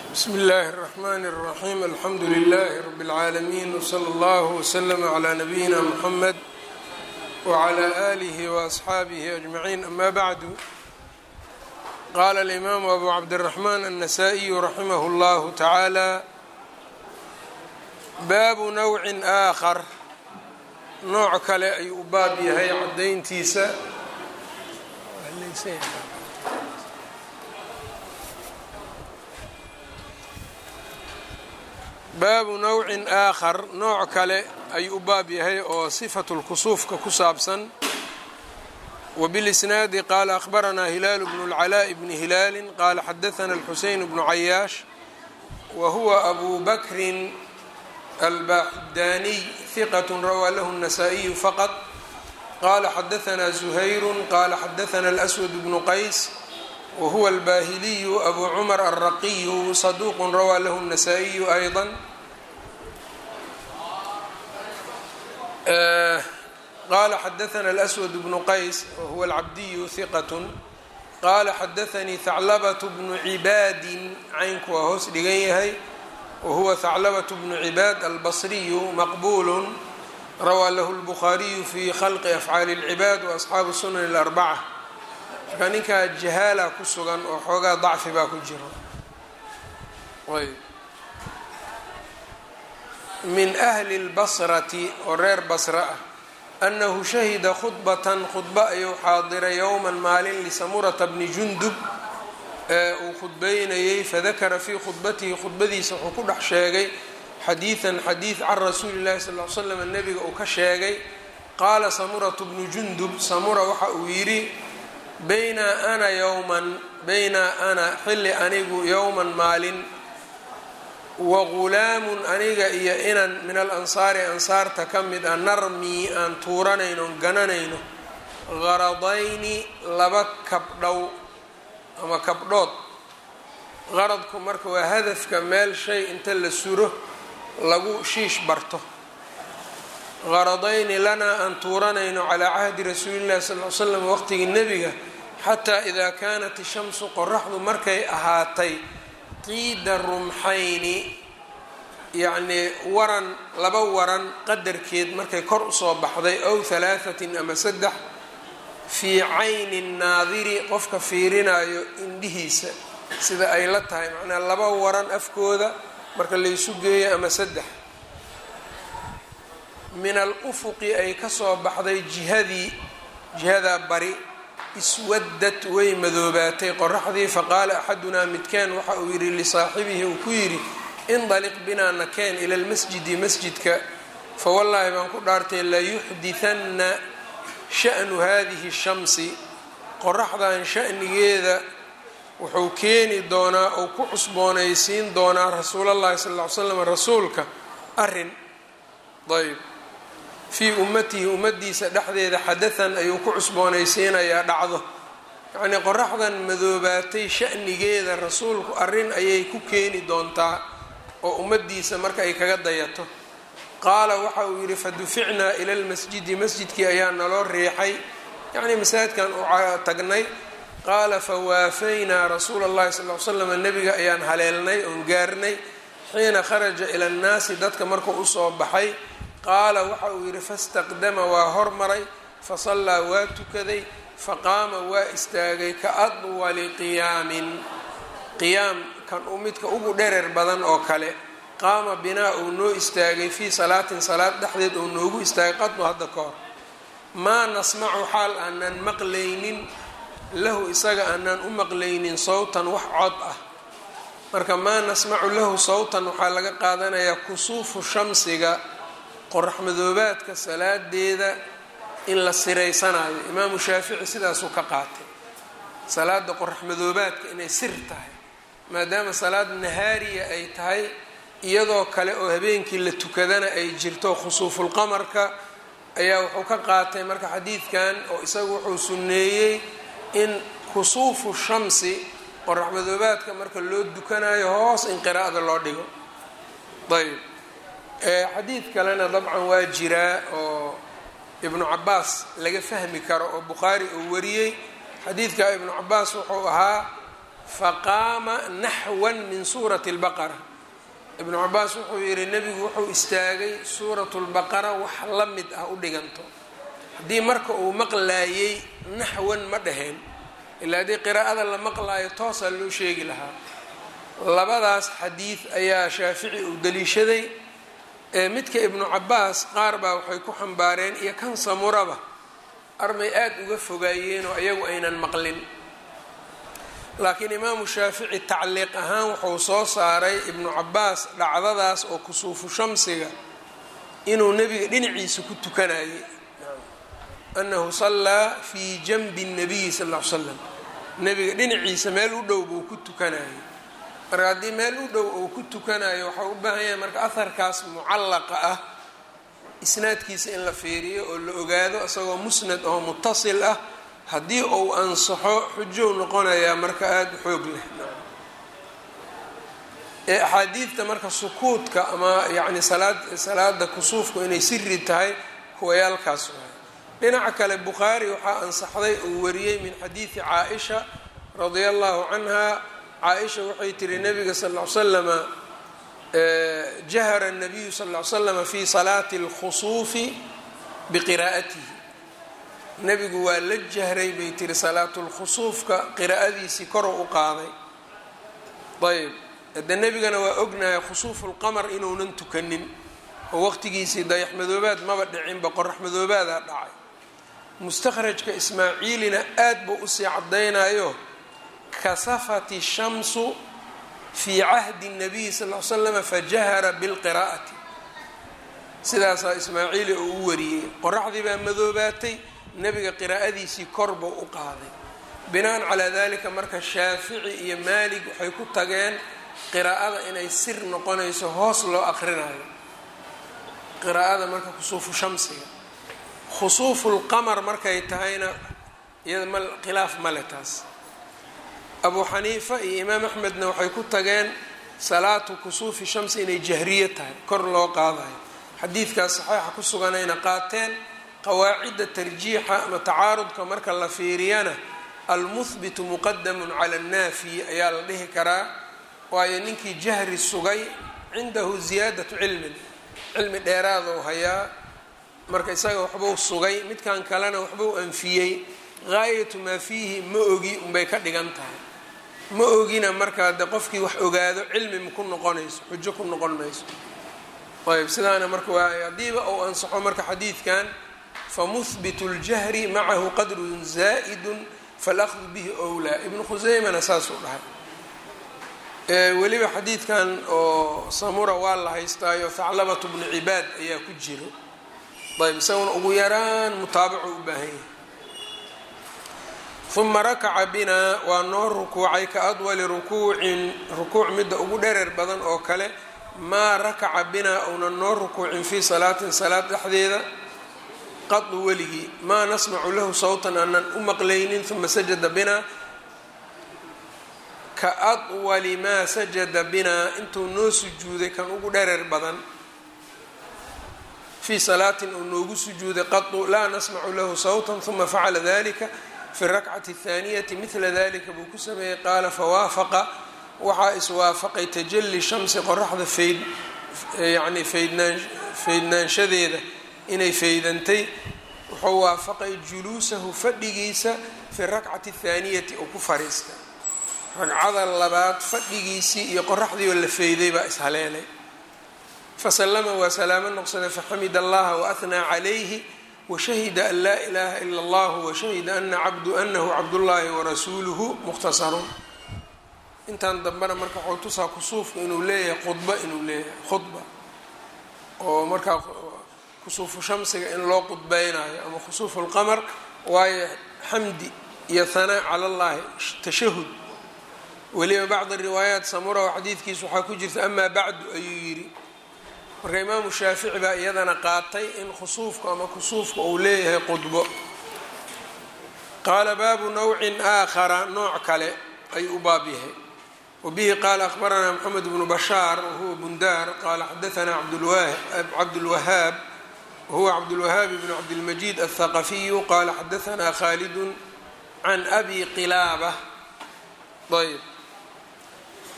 bsmi اllahi الرحmn الرaxيm alxamdu لlh rb العaalمين wslى اllah وslm عlى nabiyina mxamed wعlى آlih وأصxaabih أجmaعin ama bعdu qala الإmam abu cabdالرaحman النasائي raximah اllah taعaalى baabu nawci آakar nooc kale ayuu u baab yahay cadayntiisa baabu nawcin aakhar nooc kale ayuu u baab yahay oo sifatu lkusuufka ku saabsan wbilisnaadi qaala akhbaranaa hilaalu bnu اlcalaaءi bni hilaali qaala xadaana اlxuseyn bnu cayaash wa huwa abu bakrin albaxdaaniy hiqat rawaa lahu الnasaa-iyu faqط qala xadaanaa zuhayru qala xadaana اlأswad bnu qays whuwa albahiliyu abu cumar alraqiyu saduuq rawaa lahu الnasaa-iyu ayضa qala xadaana اlأswad bnu qays wahuwa alcabdiyu hiqat qala xadaanii haclabaة bnu cibaadin caynku waa hoos dhigan yahay wahuwa haclabaة bnu cibaad albasriyu maqbul rawaa lahu اlbukhaariyu fi khalqi afcaali اlcibaad waasxaabu sunan اlarbaca marka ninkaa jahaala ku sugan oo xoogaa dacfi baa ku jiro ayb min ahli اlbasrati oo reer basra ah annahu shahida khudbatan khudba ayuu xaadiray yowman maalin lisamurata bni jundub ee uu khudbeynayey fadakara fii khudbatihi khudbadiisa wuxuu ku dhex sheegay xadiidan xadiid can rasuuli llahi sal l slam nebiga uu ka sheegay qaala samuratu bnu jundub samura waxa uu yidhi baynaa ana yowman baynaa ana xilli anigu yowman maalin wa ghulaamun aniga iyo inan min al ansaari ansaarta ka mid a narmii aan tuuranayno on gananayno qaradayni laba kabdhow ama kabdhood qaradku marka waa hadafka meel shay inta la suro lagu shiish barto qaradayni lanaa aan tuuranayno calaa cahdi rasuuli llahi sal l slam waqtigii nebiga xataa idaa kaanat ishamsu qoraxdu markay ahaatay qiida rumxayni yacnii waran laba waran qadarkeed markay kor usoo baxday ow halaahatin ama saddex fii cayni nnaadiri qofka fiirinayo indhihiisa sida ay la tahay macnaa laba waran afkooda marka laysu geeyo ama saddex min al ufuqi ay kasoo baxday jihadii jihadaa bari iswadad way madoobaatay qoraxdii faqaala axadunaa midkeen waxa uu yidhi lisaaxibihi uu ku yidhi indaliq binaa nakeen ila lmasjidi masjidka fawallaahi baan ku dhaartay layuxdihanna sha'nu hadihi shamsi qoraxdan sha'nigeeda wuxuu keeni doonaa ou ku cusboonaysiin doonaa rasuulallahi sal ll ly slam rasuulka arrin ayb fii ummatihi ummadiisa dhexdeeda xadahan ayuu ku cusboonaysiinayaa dhacdo yacnii qoraxdan madoobaatay sha'nigeeda rasuulku arrin ayay ku keeni doontaa oo ummadiisa marka ay kaga dayato qaala waxa uu yidhi faduficnaa ila lmasjidi masjidkii ayaa naloo riixay yacnii masaajidkan u tagnay qaala fawaafaynaa rasuula allahi sal l slam nebiga ayaan haleelnay oon gaarnay xiina kharaja ila annaasi dadka markuu usoo baxay qaala waxa uu yidhi fastaqdama waa hormaray fasallaa waa tukaday faqaama waa istaagay ka adwali qiyaamin qiyaam kan u midka ugu dherer badan oo kale qaama binaa uu noo istaagay fii salaatin salaad dhexdeed uu noogu istaagay qadnu hadda ka hor maa nasmacu xaal aanan maqlaynin lahu isaga aanan u maqlaynin sawtan wax cod ah marka maa nasmacu lahu sawtan waxaa laga qaadanayaa kusuufu shamsiga qorax madoobaadka salaadeeda in la siraysanayo imaamu shaafici sidaasuu ka qaatay salaada qorax madoobaadka inay sir tahay maadaama salaad nahaariya ay tahay iyadoo kale oo habeenkii la tukadana ay jirto khusuufulqamarka ayaa wuxuu ka qaatay marka xadiidkan oo isagu wuxuu sunneeyey in kusuufu shamsi qorax madoobaadka marka loo dukanayo hoos in qiraa'ada loo dhigo ayb xadiid kalena dabcan waa jiraa oo ibnu cabaas laga fahmi karo oo bukhaari uu wariyey xadiidka ibnu cabaas wuxuu ahaa faqaama naxwan min suurati اlbaqara ibnu cabaas wuxuu yihi nebigu wuxuu istaagay suuratu lbaqara wax la mid ah u dhiganto haddii marka uu maqlaayey naxwan ma dhaheen ilaa haddii qiraa'ada la maqlaayo toosaa loo sheegi lahaa labadaas xadiid ayaa shaafici uu daliishaday ee midka ibnu cabaas qaar baa waxay ku xambaareen iyo kan samuraba armay aada uga fogaayeenoo iyagu aynan maqlin laakiin imaamu shaafici tacliiq ahaan wuxuu soo saaray ibnu cabaas dhacdadaas oo kusuufu shamsiga inuu nebiga dhinaciisa ku tukanayay anahu sallaa fii janbi الnabiyi sal ll ly slam nebiga dhinaciisa meel u dhow buu ku tukanayay marka haddii meel u dhow uu ku tukanayo waxau u baahan yahay marka aharkaas mucallaqa ah isnaadkiisa in la fiiriyo oo la ogaado isagoo musnad oo mutasil ah haddii uu ansaxo xujow noqonayaa marka aada u xoog leh ee axaadiidta marka sukuudka ama yacni salaad salaada kusuufku inay siri tahay kuwayaalkaas waay dhinaca kale bukhaari waxaa ansaxday uu wariyey min xadiidi caa-isha radia allahu canha caa-isha waxay tiri nabiga sal ll ly slama jahara nabiyu sal ll ly slama fi salaati اlkhusuufi biqiraa'atihi nebigu waa la jahray bay tiri salaatulkhusuufka qiraa'adiisii koro u qaaday ayb hadde nebigana waa ognahay khusuufulqamar inuunan tukanin oo waqtigiisii dayaxmadoobaad maba dhicinba qorax madoobaada dhacay mustakhrajka ismaaciilina aad buu usii caddaynayo kasafati shamsu fii cahdi nabiyi sal l slama fajahara bilqiraa'ati sidaasaa ismaaciili oo u wariyey qoraxdii baa madoobaatay nebiga qiraa'adiisii kor buu u qaaday binaan calaa dalika marka shaafici iyo maalig waxay ku tageen qiraa'ada inay sir noqonayso hoos loo aqrinayo qiraa'ada marka khusuufu shamsiga khusuufulqamar markay tahayna iyada ma khilaaf male taas abuu xaniifa iyo imaam axmedna waxay ku tageen salaatu kusuufi shamsi inay jahriye tahay kor loo qaadayo xadiidkaas saxiixa ku suganayna qaateen qawaacidda tarjiixa ama tacaarudka marka la fiiriyana almuhbitu muqadamun cala annaafiyi ayaa la dhihi karaa waayo ninkii jahri sugay cindahu ziyaadatu cilmin cilmi dheeraadou hayaa marka isaga waxbuu sugay midkan kalena waxbuu anfiyey gaayatu maa fiihi ma ogi unbay ka dhigan tahay ma ogina markaa de qofkii wax ogaado cilmi ma ku noqonayso xujo ku noqon mayso ayb sidaana marka waa haddiiba ou ansaxo marka xadiidkan famuhbitu اljahri macahu qadrun zaa'idun falahdu bihi owlaa ibnu khuseymana saasuu dhahay weliba xadiidkan oo samura waa la haystaayo thaclabatu bnu cibaad ayaa ku jiro ayb isaguna ugu yaraan mutaabacu u baahan yahay uma rakaca binaa waa noo rukuucay ka adwali rukuucin rukuuc midda ugu dhereer badan oo kale maa rakaca binaa uuna noo rukuucin fii salaatin salaad dhexdeeda qadu weligii maa nasmacu lahu sawtan aanan u maqlaynin uma sajada binaa ka adwali maa sajada binaa intuu noo sujuuday kan ugu dhereer badan fii salaatin uu noogu sujuuday qadu laa nasmacu lahu sawtan uma facala dalika fi rakcati اthaaniyati midla dalika buu ku sameeyey qaala fawaafaqa waxaa iswaafaqay tajali shamsi qoraxda fayd yani faydnaan faydnaanshadeeda inay faydantay wuxuu waafaqay juluusahu fadhigiisa fi rakcati اthaaniyati oo ku fariista ragcada labaad fadhigiisii iyo qoraxdii oo la feyday baa ishaleelay fasalama waa salaamo noqsaday faxamid allaha waahnaa calayhi washahida an laa ilaaha ila allah washahida ana cabdu anahu cabdullaahi warasuuluhu mukhtasarun intan dambena marka waxuu tusaa kusuufka inuu leeyahay khudba inuu leeyahay khudba oo markaa kusuufu shamsiga in loo qudbeynayo ama khusuufu lqamar waayo xamdi iyo hanaa cala allahi tashahud weliba bacdi riwaayaat samura oo xadiidkiisa waxaa ku jirta amaa bacdu ayuu yidhi marka imaamu shaafici baa iyadana qaatay in khusuufku ama kusuufka uu leeyahay qudbo qaala baabu nawcin aakhara nooc kale ayuu u baab yahay wabihi qaala akhbaranaa moxamed bnu bashaar wahuwa bundaar qaala xadaanaa cabdulwahaab wahuwa cabdulwahaab bn cabdilmajiid althaqafiyu qaala xadaanaa khaalidun can abi qilaaba ayb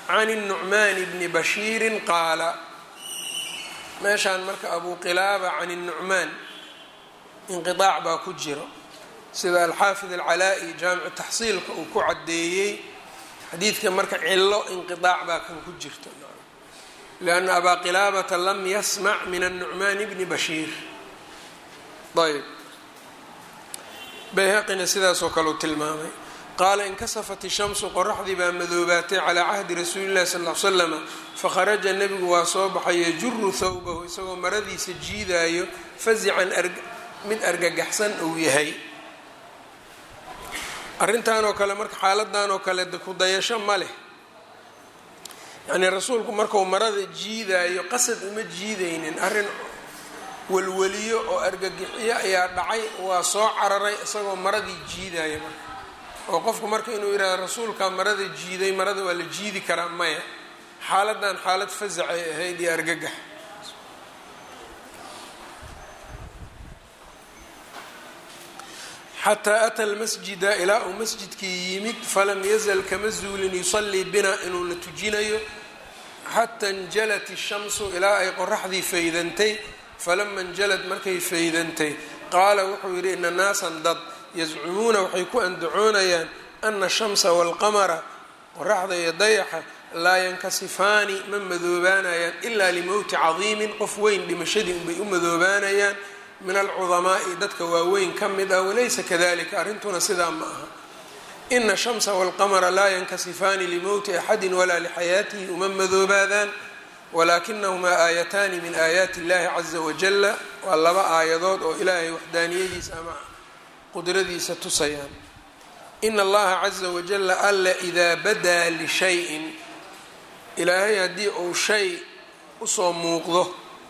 can الnucmaani bni bashiiri qaala meeshaan marka abu qilaaba can الnucmaan inqiطaac baa ku jiro sida alxaafid alcalaa-i jaamicu taxsiilka uu ku caddeeyey xadiidka marka cilo inqiطaac baa kan ku jirta lianna abaa qilaabata lam yasmac min الnucmaani bni bashiir ayb bayhaqina sidaasoo kale u tilmaamay qaala inkasafat ishamsu qoraxdii baa madoobaatay calaa cahdi rasuuli llahi sal l slama fakharaja nebigu waa soo baxay yajuru thawbahu isagoo maradiisa jiidaayo fazican mid argagaxsan uu yahay arrintan oo kale marka xaaladan oo kale ku dayasho ma leh yacnii rasuulku markuu marada jiidaayo qasad uma jiidaynin arrin welweliyo oo argagixiyo ayaa dhacay waa soo cararay isagoo maradii jiidaya marka oo qofku marka inuu yidhahdo rasuulkaa marada jiiday marada waa la jiidi karaa maya xaaladan xaalad fasacay ahayd iyo argagax xataa ata lmasjida ilaa uu masjidkii yimid falam yazal kama zuulin yusallii bina inuuna tujinayo xata injalat ishamsu ilaa ay qoraxdii faydantay falama injalad markay faydantay qaala wuxuu yidhi ina naasan dad yazcumuuna waxay ku andacoonayaan ana ashamsa waalqamara qoraxda iyo dayaxa laa yankasifaani ma madoobaanayaan ilaa limowti cadiimin qof weyn dhimashadii unbay u madoobaanayaan min alcudamaa'i dadka waaweyn ka mid ah walaysa kadalika arrintuna sidaa ma aha ina ashamsa waalqamara laa yankasifaani limowti axadin walaa lixayaatihi uma madoobaadaan walaakinahumaa aayataani min aayaati illahi caza wajala waa laba aayadood oo ilaahay waxdaaniyadiisa ama qudradiisa tusayaan ina allaha caza wajala alla idaa badaa lishayin ilaahay haddii uu shay usoo muuqdo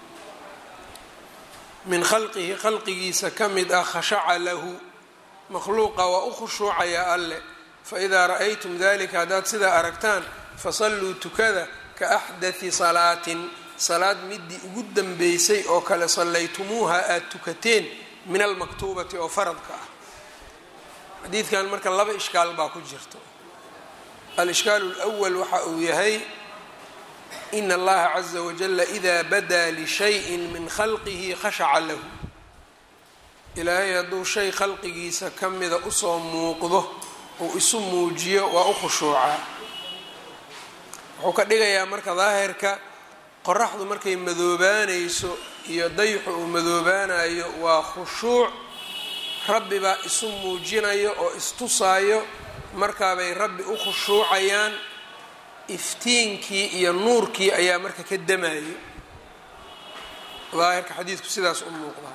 min khalqihi khalqigiisa ka mid ah khashaca lahu makhluuqa waa u khushuucaya alle faidaa ra'aytum dalika haddaad sidaa aragtaan fasalluu tukada ka axdati salaatin salaad midii ugu dambeysay oo kale sallaytumuuha aada tukateen min almaktuubati oo faradka ah xadiidkan marka laba ishkaal baa ku jirto alishkaalu lwal waxa uu yahay in allaha caza wajala idaa badaa lishayin min khalqihi khashaca lahu ilaahay hadduu shay khalqigiisa ka mida usoo muuqdo uu isu muujiyo waa u khushuucaa wuxuu ka dhigayaa marka daahirka qoraxdu markay madoobaanayso iyo dayxu uu madoobaanayo waa khushuuc rabbi baa isu muujinayo oo istusaayo markaabay rabbi u khushuucayaan iftiinkii iyo nuurkii ayaa marka ka damayo daahirka xadiidku sidaas u muuqdaa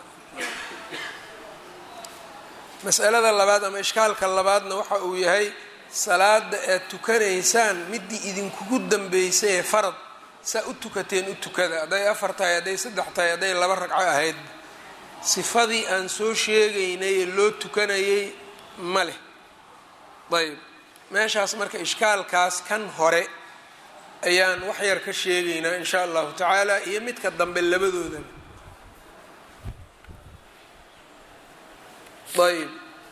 masalada labaad ama ishkaalka labaadna waxa uu yahay salaada aad tukanaysaan midii idinkugu dambeysay ee farad saa u tukateen u tukada hadday afar tahay hadday saddex tahay hadday laba ragco ahayd sifadii aan soo sheegaynay ee loo tukanayay ma leh ayb meeshaas marka ishkaalkaas kan hore ayaan wax yar ka sheegaynaa in sha allahu tacaala iyo midka dambe labadoodaba ayb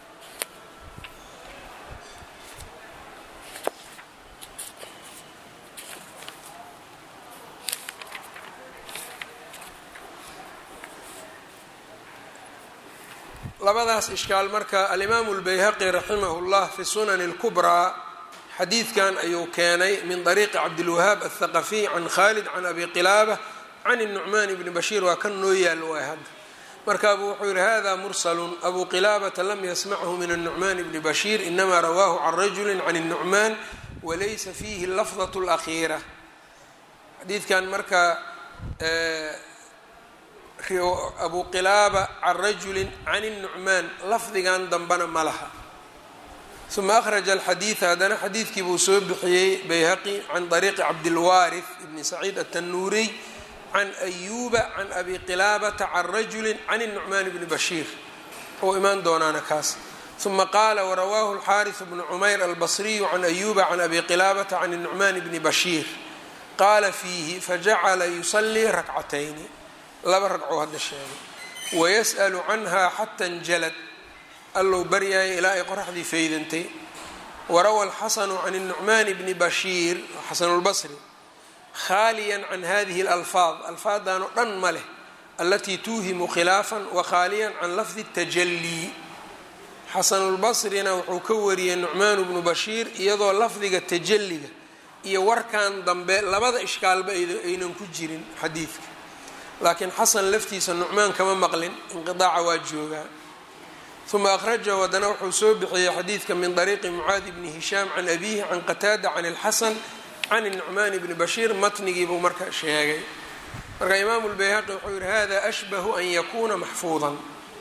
labadaas ishkaal marka alimaamu اlbayhaqi raximah اllah fi sunani اlkubraa xadiidkan ayuu keenay min dariiqi cabdilwahaab aلthaqafiy can khalid can abi qilaabة can الnucmaan bni bashiir waa kan noo yaal waay hadda markaabu wuxuu yihi hada mursalu abu qilaabata lam yasmachu min الnucmaan bni bashiir inama rawaahu can rajuli can الnucmaan walaysa fiihi lafdaة اlأkhiira xadiidkan marka abu qilaaba can rajuli can الnucmaan lafdigan dambana ma laha uma akhraja alxadiida haddana xadiidkii buu soo bixiyey bayhaqi can dariiqi cabdilwaarif ibni saciid atanuuriy can ayuuba can abi qilaabata can rajuli can الnucmaan bni bashiir ou imaan doonaana kaas uma qaala warawaahu اlxaariث bnu cumayr albasriyu can ayuuba can abi qilaabata can الnucmaan bni bashiir qaala fiihi fajacala yusalii rakcatayni laba ragcoo hadda sheegay wayas'alu canha xata injalad allow baryaaya ilaa ay qoraxdii faydantay warawa alxasanu can الnucmaan bni bashiir xasanu lbasri khaaliya can hadihi اlalfaad alfaadan oo dhan ma leh alatii tuuhimu khilaafا wakhaaliyan can lafdi الtajalii xasanulbasrina wuxuu ka wariyey nucmaan bnu bashiir iyadoo lafdiga tajaliga iyo warkan dambe labada ishkaalba aynan ku jirin xadiidka laakiin xasan laftiisa nucmaan kama maqlin inqiaaca waa joogaa uma akhrajahu haddana wuxuu soo bixiyey xadiidka min طariiqi mucaadi bni hishaam can abihi can qataada can اlxasan can nucmaan bni bashiir matnigiibuu marka sheegay marka imaamu lbayhaqi wuxuu yihi hada ashbahu an yakuna maxfuudan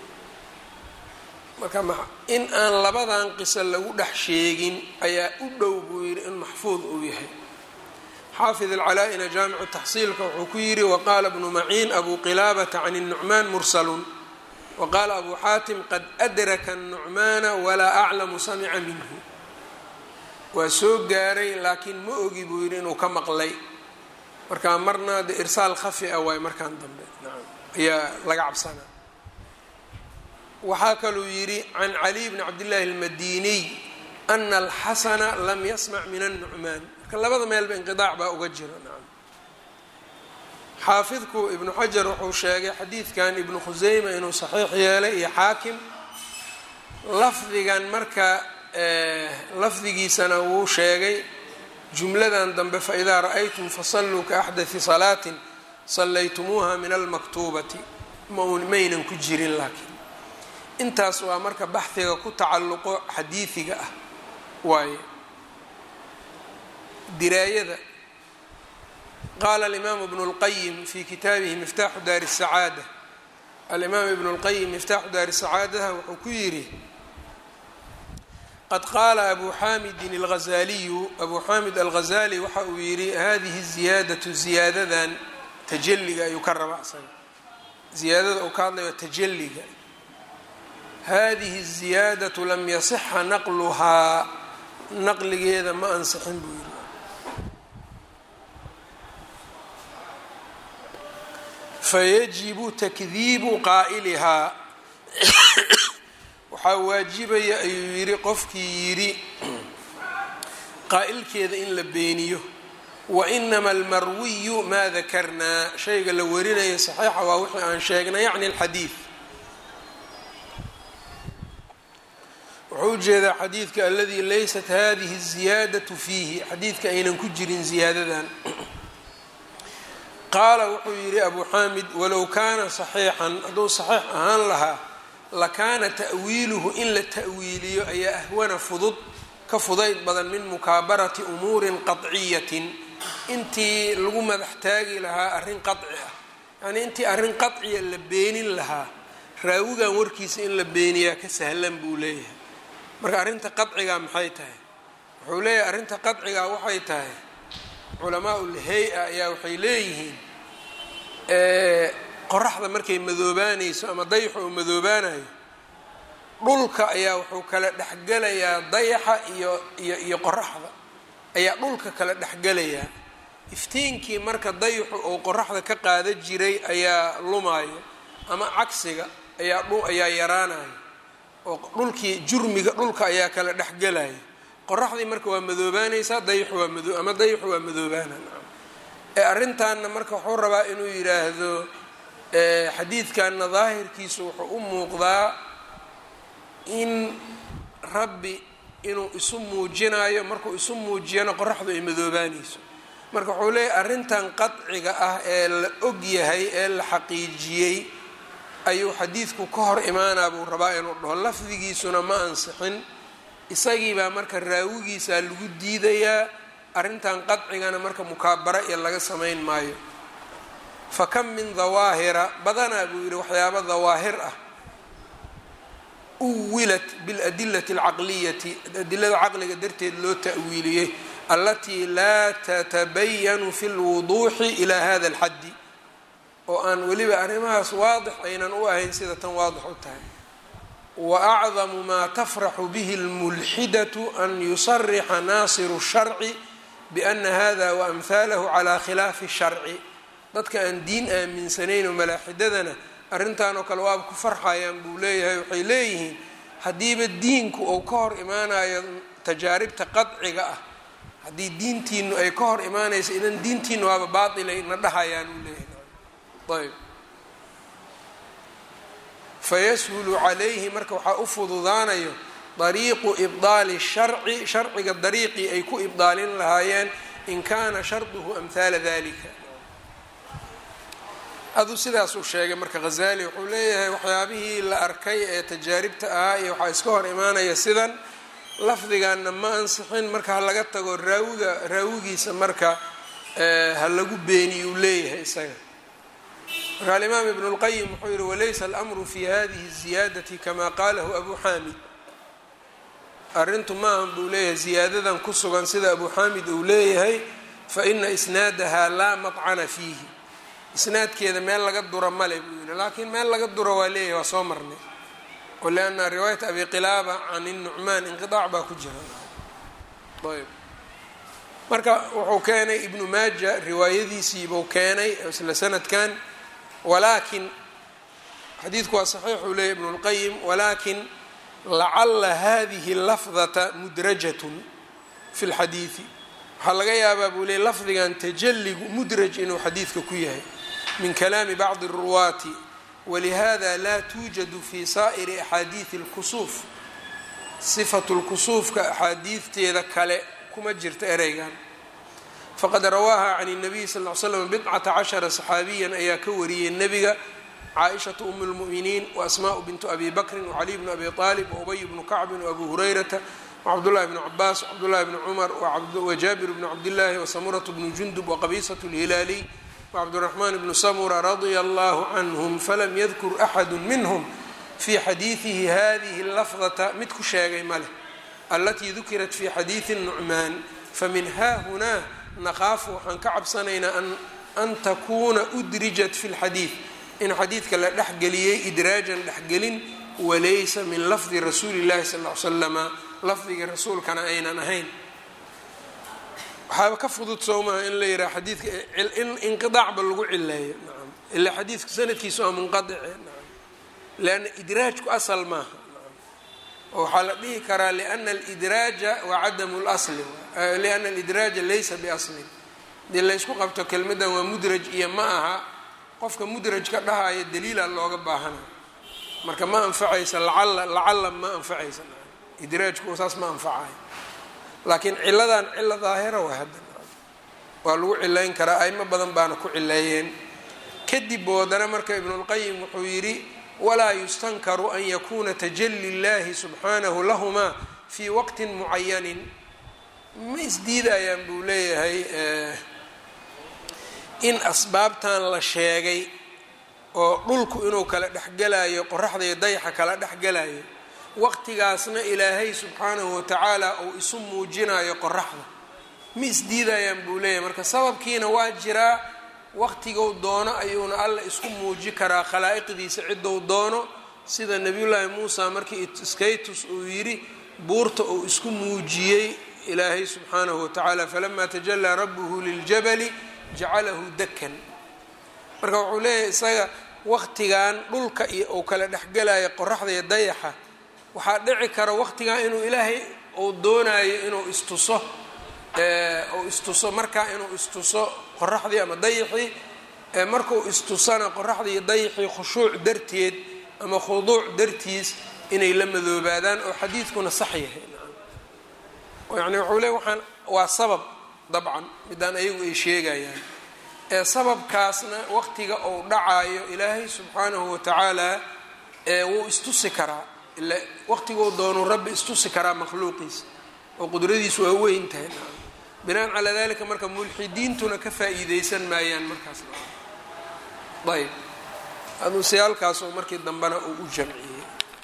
marka in aan labadan qiso lagu dhex sheegin ayaa u dhow buu yidhi in maxfuud uu yahay xaafid alcalaa-ina jaamicu taxsiilka wuxuu ku yidhi waqaala bnu maciin abu qilaabata can الnucmaan mursalun waqaala abu xaatim qad adraka الnucmaana walaa aclamu samica minhu waa soo gaaray laakiin ma ogi buu yidhi inuu ka maqlay marka marna de irsaal khafi a waay markaan dambe naam ayaa laga cabsanaa waxaa kaluu yidhi can caliy bni cabdillaahi almadiniy ana alxasana lam yasmac min annucmaan marka labada meelba inqidaac baa uga jira nacam xaafidku ibnu xajar wuxuu sheegay xadiidkan ibnu khuseyma inuu saxiix yeelay iyo xaakim lafdigan marka lafdigiisana wuu sheegay jumladan dambe faidaa ra'aytum fasalluu kaaxdati salaatin sallaytumuuha min almaktuubati maynan ku jirin laakiin intaas waa marka baxhiga ku tacalluqo xadiidiga ah waaye diraayada qaala alimaamu ibnu اlqayim fi kitaabihi miftaaxu daari الsacaada alimaam ibnu اlqayim miftaaxu daari sacaadaha wuxuu ku yidhi qad qaala abu xaamidin alghazaliyu abu xaamid alghazali waxa uu yidhi hadihi ziyaadatu ziyaadadan tajaliga ayuu ka raba asaga ziyaadada uu ka hadlayo tajaliga hadihi الziyaadaةu lam yasixa naqluhaa naqligeeda ma ansixin buu yidhi fayajibu takdiibu qaa'ilihaa waxaa waajibaya ayuu yidhi qofkii yidhi qaa'ilkeeda in la beeniyo wainama almarwiyu maa dakarnaa shayga la warinaya saxiixa waa wixii aan sheegnay yacni alxadiid wuxuu ujeedaa xadiidka aladii laysat hadihi الziyaadaةu fiihi xadiidka aynan ku jirin ziyaadadan qaala wuxuu yidhi abu xaamid walow kaana صaxiixan hadduu صaxiix ahaan lahaa lakaana ta'wiiluhu in la ta'wiiliyo ayaa ahwana fudud ka fudayd badan min mukaabarati umuurin qaطciyatin intii lagu madax taagi lahaa arrin qaطci ah yacnii intii arrin qaطciya la beenin lahaa raawigan warkiisa in la beeniyaa ka sahlan buu leeyahay marka arrinta qaciga maxay tahay wuxuu leeyahay arrinta qaciga waxay tahay culamaa ulhay-a ayaa waxay leeyihiin qoraxda markay madoobaanayso ama dayaxa oo madoobaanayo dhulka ayaa wuxuu kala dhexgelayaa dayaxa iyo iyo iyo qoraxda ayaa dhulka kala dhexgelayaa iftiinkii marka dayaxu oo qoraxda ka qaada jiray ayaa lumaayo ama cagsiga ayaa ayaa yaraanayo oo dhulkii jurmiga dhulka ayaa kala dhexgelaya qoraxdii marka waa madoobaanaysaa dayaxu waa mado ama dayaxu waa madoobaana ee arrintaanna marka wuxuu rabaa inuu yidhaahdo xadiidkanna daahirkiisu wuxuu u muuqdaa in rabbi inuu isu muujinayo markuu isu muujiyana qoraxdu ay madoobaanayso marka wuxuu leeyahy arrintan qadciga ah ee la og yahay ee la xaqiijiyey ayuu xadiidku ka hor imaanaa buu rabaa inuu dhaho lafdigiisuna ma ansixin isagiibaa marka raawigiisaa lagu diidayaa arrintan qadcigana marka mukaabara iyo laga samayn maayo fa kam min dawaahira badanaa buu yidhi waxyaaba dawaahir ah uwilat biladilati alcaqliyati adilada caqliga darteed loo ta'wiiliyey allatii laa tatabayanu fi lwuduuxi ilaa hada alxaddi oo aan weliba arrimahaas waadix aynan u ahayn sida tan waadix u tahay wa acdamu maa tafraxu bihi اlmulxidatu an yusarixa naasiru sharci biana hada waamhaalahu calaa khilaafi sharci dadka aan diin aaminsanayn oo malaaxidadana arrintan oo kale waaba ku farxayaan buu leeyahay waxay leeyihiin haddiiba diinku uu ka hor imaanayo tajaaribta qadciga ah haddii diintiinu ay ka hor imaanaysa idan diintiinu waaba baatilay na dhahayaan uu leeyahay ayb fayashulu calayhi marka waxaa u fududaanayo dariiqu ibdaali sharci sharciga dariiqii ay ku ibdaalin lahaayeen in kaana sharduhu amhaala dalika aduu sidaasuu sheegay marka khazali wuxuu leeyahay waxyaabihii la arkay ee tajaaribta ahaa iyo waxaa iska hor imaanaya sidan lafdiganna ma ansixin marka ha laga tago raawiga raawigiisa marka ha lagu beeniy uu leeyahay isaga marka alimaam ibn اlqayim wuxuu yihi walaysa almru fi hadihi الziyaadati kama qalahu abu xamid arrintu maahan buu leeyahay ziyaadadan ku sugan sida abu xamid uu leeyahay faina isnaadaha laa maطcana fiihi isnaadkeeda meel laga dura male buu yihi laakiin meel laga duro waa leeyahay waa soo marnay lianna riwaayat abi qilaaba can الnucmaan inqiطaac baa ku jira ayb marka wuxuu keenay ibnu maaja riwaayadiisiibuu keenay isla sanadkan walaakin xadiidku waa saxiix uu leeyay ibnu اlqayim walaakin lacala hadihi lafdata mudrajatun fi اlxadiidi waxaa laga yaabaa buu leeyay lafdigan tajaligu mudraj inuu xadiidka ku yahay min kalaami bacdi الruwaati walihada laa tuujadu fi saa'iri axaadiidi اlkusuuf sifatu lkusuufka axaadiidteeda kale kuma jirto ereygan faqad rawaaha can الnabiy sal ly slam bidcata cashara saxaabiyan ayaa ka wariyey nebiga caaishatu um اlmu'miniin waasmaءu bintu abi bakrin wcaliy bnu abi طaalib waubay bnu kacbin wabu hurayrata wcabdullahi bnu cabaas wcabdullahi bni cumar wajaabir bnu cabdillaahi wasamuratu bnu jundub waqabiisatu اlhilaaliy wcabduraxmaan bnu samura radia allahu canhum falam yadkur axadu minhm fi xadiidihi hadihi lafdata mid ku sheegay maleh alatii dukirat fi xadiidi nucmaan famin haahunaa naqaafu waxaan ka cabsanaynaa an takuuna udrijat fi lxadiid in xadiidka la dhexgeliyey idraajan dhexgelin walaysa min lafdi rasuuli llahi sal l slama lafdigii rasuulkana aynan ahayn waxaaba ka fudud soo maha in la yidhaha xadiidka in inqidaacba lagu cileeyo nacam ilaa xadiidka sanadkiisu waa munqadice nacam lianna idraajku asal maaha oo waxaa la dhihi karaa liana alidraaja wa cadamu lasli liana alidraaja laysa biaslin hadii laysku qabto kelmaddan waa mudraj iyo ma aha qofka mudraj ka dhahaya daliila looga baahanayo marka ma anfacaysa lacala lacala ma anfacaysa idraajku saas ma anfacayo laakiin ciladan cilo daahira waa hadda waa lagu cilayn karaa aimo badan baana ku cileeyeen kadib boodana marka ibnulqayim wuxuu yidhi walaa yustankaru an yakuna tajali اllahi subxaanahu lahumaa fii waqtin mucayanin ma isdiidayaan buu leeyahay in asbaabtan la sheegay oo dhulku inuu kala dhexgelayo qoraxda iyo dayaxa kala dhexgelayo waqtigaasna ilaahay subxaanahu watacaala uu isu muujinayo qoraxda ma isdiidayaan buu leeyahay marka sababkiina waa jiraa waqtigou doono ayuuna alla isku muuji karaa khalaa'iqdiisa ciddou doono sida nebiyullaahi muusa markii skaytus uu yidhi buurta uu isku muujiyey ilaahay subxaanahu watacaala falamaa tajalaa rabbuhu liljabali jacalahu dakan marka wuxuu leeyahay isaga waqtigan dhulka iyo uu kala dhexgelayo qoraxda iyo dayaxa waxaa dhici kara waqtigan inuu ilaahay uu doonayo inuu istuso uu istuso markaa inuu istuso qoraxdii ama dayaxii markuu istusana qoraxdii iyo dayaxii khushuuc darteed ama khuduuc dartiis inay la madoobaadaan oo xadiidkuna sax yahay yani wuxuu leey waxaan waa sabab dabcan midaan ayagu ay sheegayaan ee sababkaasna waqtiga uu dhacayo ilaahay subxaanahu watacaala wuu istusi karaa ila waqtiguu doonuu rabbi istusi karaa makhluuqiisa oo qudradiisu waa weyn tahay binaan calaa dalika marka mulxidiintuna ka faa-iideysan maayaan markaas ayb aduusiyaalkaasoo markii dambena uu u jamciyey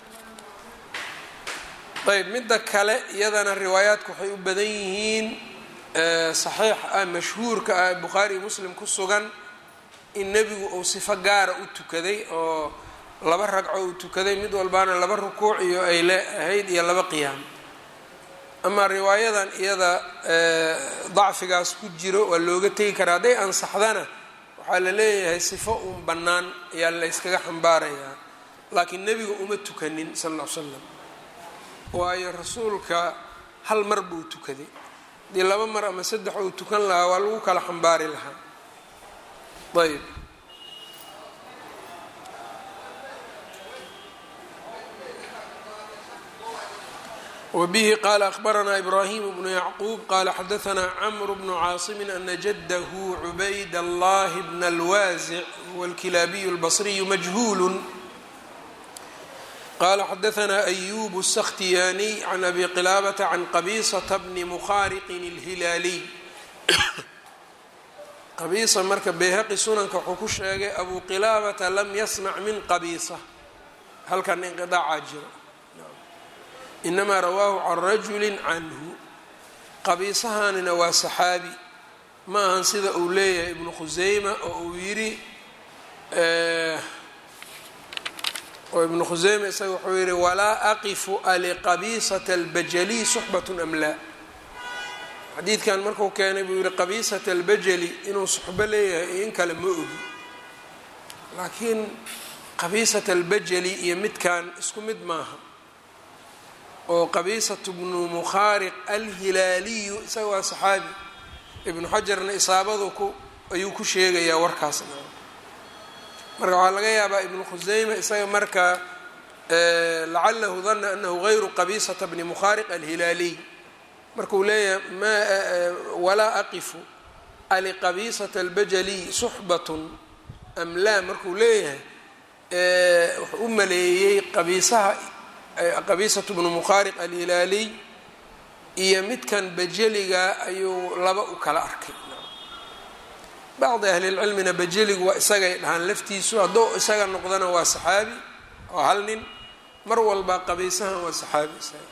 ayb midda kale iyadana riwaayaadku waxay u badan yihiin saxiix ah mashhuurka ah bukhaari iyo muslim ku sugan in nebigu uu sifo gaara u tukaday oo laba ragco uu tukaday mid walbaana laba rukuuc iyo ay le ahayd iyo laba qiyaam amaa riwaayadan iyada dacfigaas ku jiro waa looga tegi karaa hadday ansaxdana waxaa la leeyahay sifo uun bannaan ayaa la yskaga xambaarayaa laakiin nebiga uma tukanin sal ll ly slam waayo rasuulka hal mar buu tukaday haddii laba mar ama saddex uu tukan lahaa waa lagu kala xambaari lahaa ayb wbihi qala akhbaranaa ibrahim bnu yacquub qala xadaanaa cmr bnu caasimi ana jadahu cubayd allah bn اlwaasic huwa اlkilaabiy اlbصriyu majhuul qala xadaanaa ayub الskhtiyaniy can abi qilaabata can qabisata bni mukhariqin اlhilaaliy qabiisa marka beyhaqi sunanka wuxuu ku sheegay abu qilaabata lam yasmac min qabiisa halkan inqidaacaa jiro inamaa rawaahu can rajuli canhu qabiisahanina waa saxaabi ma ahan sida uu leeyahay ibnu khuseyma oo uu yidhi oo ibnu khuseyma isaga wuxuu yihi walaa aqifu aliqabiisata albajali suxbatun am laa xadiidkan marku keenay buu yihi qabiisata albajali inuu suxbo leeyahay iyo in kale ma ogi laakiin qabiisata albajali iyo midkan isku mid maaha oo qabiisatu bnu mukhaariq alhilaaliyu isaga waa saxaabi ibnu xajarna isaabadu ku ayuu ku sheegayaa warkaasna marka waxaa laga yaabaa ibnu khuseyma isaga marka lacalahu dana anahu gayru qabiisata bni mukhaariq alhilaaliy markuu leeyahay ma walaa aqifu aliqabiisata albajali suxbatun am laa markuu leeyahay wuxuu u maleeyey qabiisaha qabiisatu bnu mukhaariq alhilaaliy iyo midkan bajeliga ayuu laba u kala arkay bacdi ahlilcilmina bajeligu waa isagay dhahaan laftiisu hadduu isaga noqdana waa saxaabi oo hal nin mar walba qabiisahan waa saxaabi isaga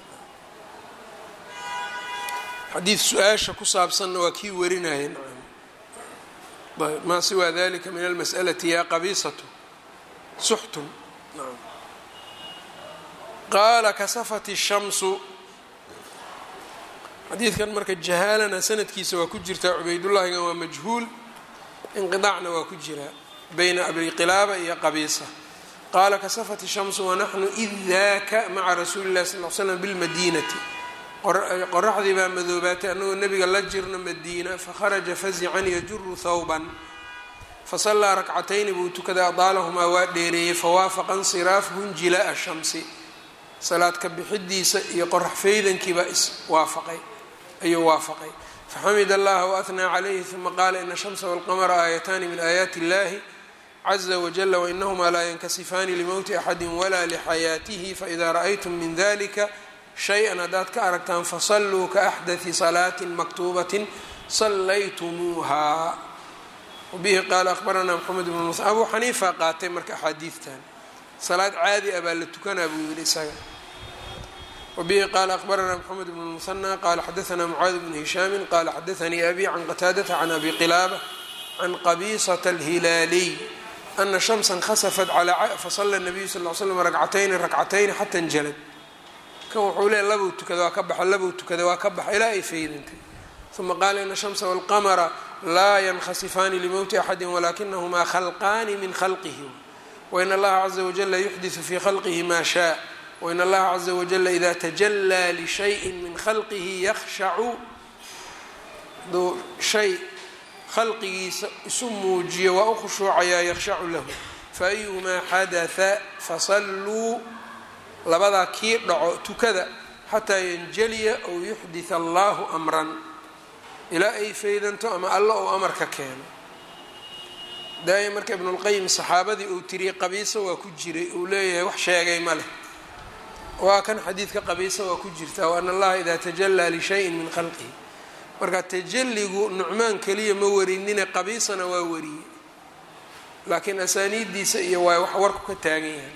xadiid su-aasha ku saabsanna waa kii warinaya nacam maa siwaa dalika min almas'alati yaa qabiisatu suxtun nacam qaala kasafat الshamsu xadiidkan marka jahaalana sanadkiisa waa ku jirtaa cubaydullaahigan waa majhuul inqidaacna waa ku jiraa bayna abi qilaaba iyo qabiisa qaala kasafat الshamsu wanaxnu id daaka maca rasuuli اllahi sal l slam bilmadiinati qoraxdii baa madoobaatay annagoo nebiga la jirno madiina fakharaja fazican yajuru thawban fasallaa rakcatayni buu tukaday adaalahumaa waa dheereeyey fawaafaqa insiraafuhu njilaa'a shamsi salaad ka bixidiisa iyo qorax faydankiibaa iswaafaqay ayuu waafaqay faxamid allaha waahnaa calayhi uma qaala ina shamsa walqamara aayataani min aayaati illahi caza wajala wainahumaa laa yankasifaani limowti axadi walaa lixayaatihi faida ra'aytum min dalika shay-an haddaad ka aragtaan fasalluu kaaxdati salaatin maktuubatin sallaytumuuha wabihi qaala ahbaranaa maxamed bnu mus abuu xaniifa qaatay marka axaadiidtan salaad caadi ah baa la tukanaa buu yihi isaga wabihi qaala ahbaranaa mxamed bn musanى qala xadaanaa mucaadi bnu hishaami qala xadaanii abi can qataadata can abi qilaaba can qabiisata alhilaaliy ana shamsa khasafat fasala nabiyu sal l slam rakcatayni rakcatayni xata njalad kan wuxuu leeya labuu tukada waa ka baxa labuu tukada waa ka baxa ilaa ay faydantay uma qaala ina shamsa walqamara laa yankhasifaani limowti axadi walakinahumaa khalqaani min khalqihi wain allaha caza wajala yuxdisu fi khalqihi ma shaa wain allaha caza wajala ida tajalaa lishayin min khalqihi yakhshacu aduu shay khalqigiisa isu muujiyo waa u khushuucayaa yakhshacu lahu faayumaa xadatha fasalluu labadaa kii dhaco tukada xataa yanjaliya ow yuxdith allahu amran ilaa ay faydanto ama alla ou amarka keeno daaya marka ibnulqayim saxaabadii uu tiriyey qabiisa waa ku jiray uu leeyahay wax sheegay ma leh waa kan xadiidka qabiisa waa ku jirtaa wa ana allaha idaa tajalaa lishayin min khalqihi marka tajalligu nucmaan keliya ma warinine qabiisana waa wariyey laakiin asaaniiddiisa iyo waa wax warku ka taagan yahay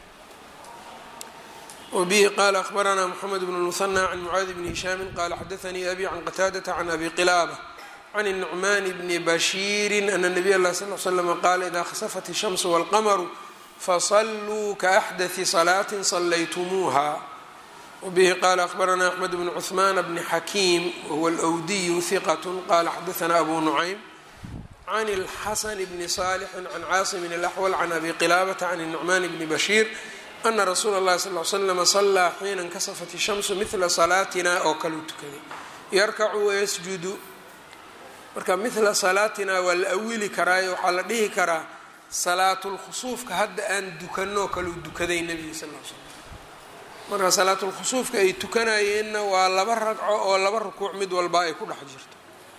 wbihi qala ahbaranaa mxamed bn muhanى can mucaadi bni hishaami qala xadaanii abi can qataadata can abi qilaaba can الnucman bni bashiiri ana nabiy اlah sal l slm qaala ida khasafat الshamsu wاlqamaru fasaluu kaaxdaثi salaaةi salaytumuuha wbihi qala ahbaranaa axmed bn cuثman bni xakiim wahuwa alwdiyu hiqat qala xadaanaa abu nucaym can اlxasan bni صaalixi can caasim اlaxwal can abi qilaabata can الnucman bni bashiir ana rasuula اllahi sal l slama salaa xiina inkasafat ishamsu midla salaatina oo kaleu tukaday yarkacu wayasjudu marka midla salaatina waa la awili karaayo waxaa la dhihi karaa salaatulkhusuufka hadda aan dukanoo kaleu dukaday nebiga sal l slam marka salaatulkhusuufka ay tukanayeenna waa laba ragco oo laba rukuuc mid walba ay ku dhex jirto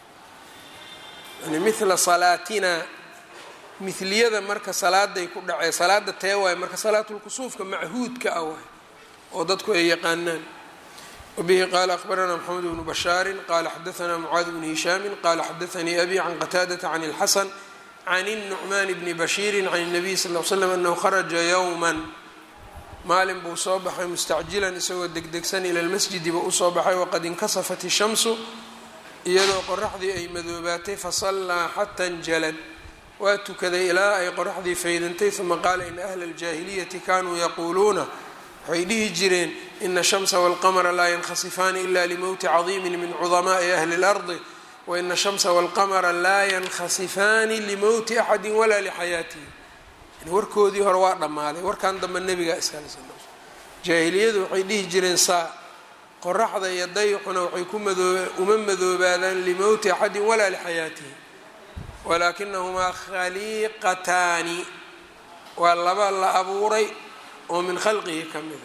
yani mila salaatina miliyada marka salaaday ku dhacee salaada tee waay marka salaatulkusuufka machuudka ah waay oo dadku ay yaqaanaan wabihi qaala akhbaranaa maxamed bnu bashaarin qaala xadaanaa mucaad bni hishaamin qaala xadaanii abi can qataadata can اlxasan can الnucmaan bni bashiiri can الnabiy sal l slam anahu kharaja yowma maalin buu soo baxay mustacjilan isagoo degdegsan ila lmasjidi buu usoo baxay waqad inkasafat ishamsu iyadoo qoraxdii ay madoobaatay fasallaa xata njalad waa tukaday ilaa ay qoraxdii faydantay uma qaala ina ahla aljaahiliyati kanuu yaquuluuna waxay dhihi jireen ina shamsa walqamara laa yankhasifaani ila limowti cadiimin min cudamaai ahli اlardi waina shamsa walqamara laa yankhasifaani limowti axadi walaa lixayaatihi warkoodii hore waa dhammaaday warkan dambe nebiga iskale sal jaahiliyadu waxay dhihi jireen saa qoraxda iyo dayxuna waxay ku madoo uma madoobaadaan limowti axadin walaa lixayaatihi walaakinahumaa khaliiqataani waa laba la abuuray oo min khalqihi ka mida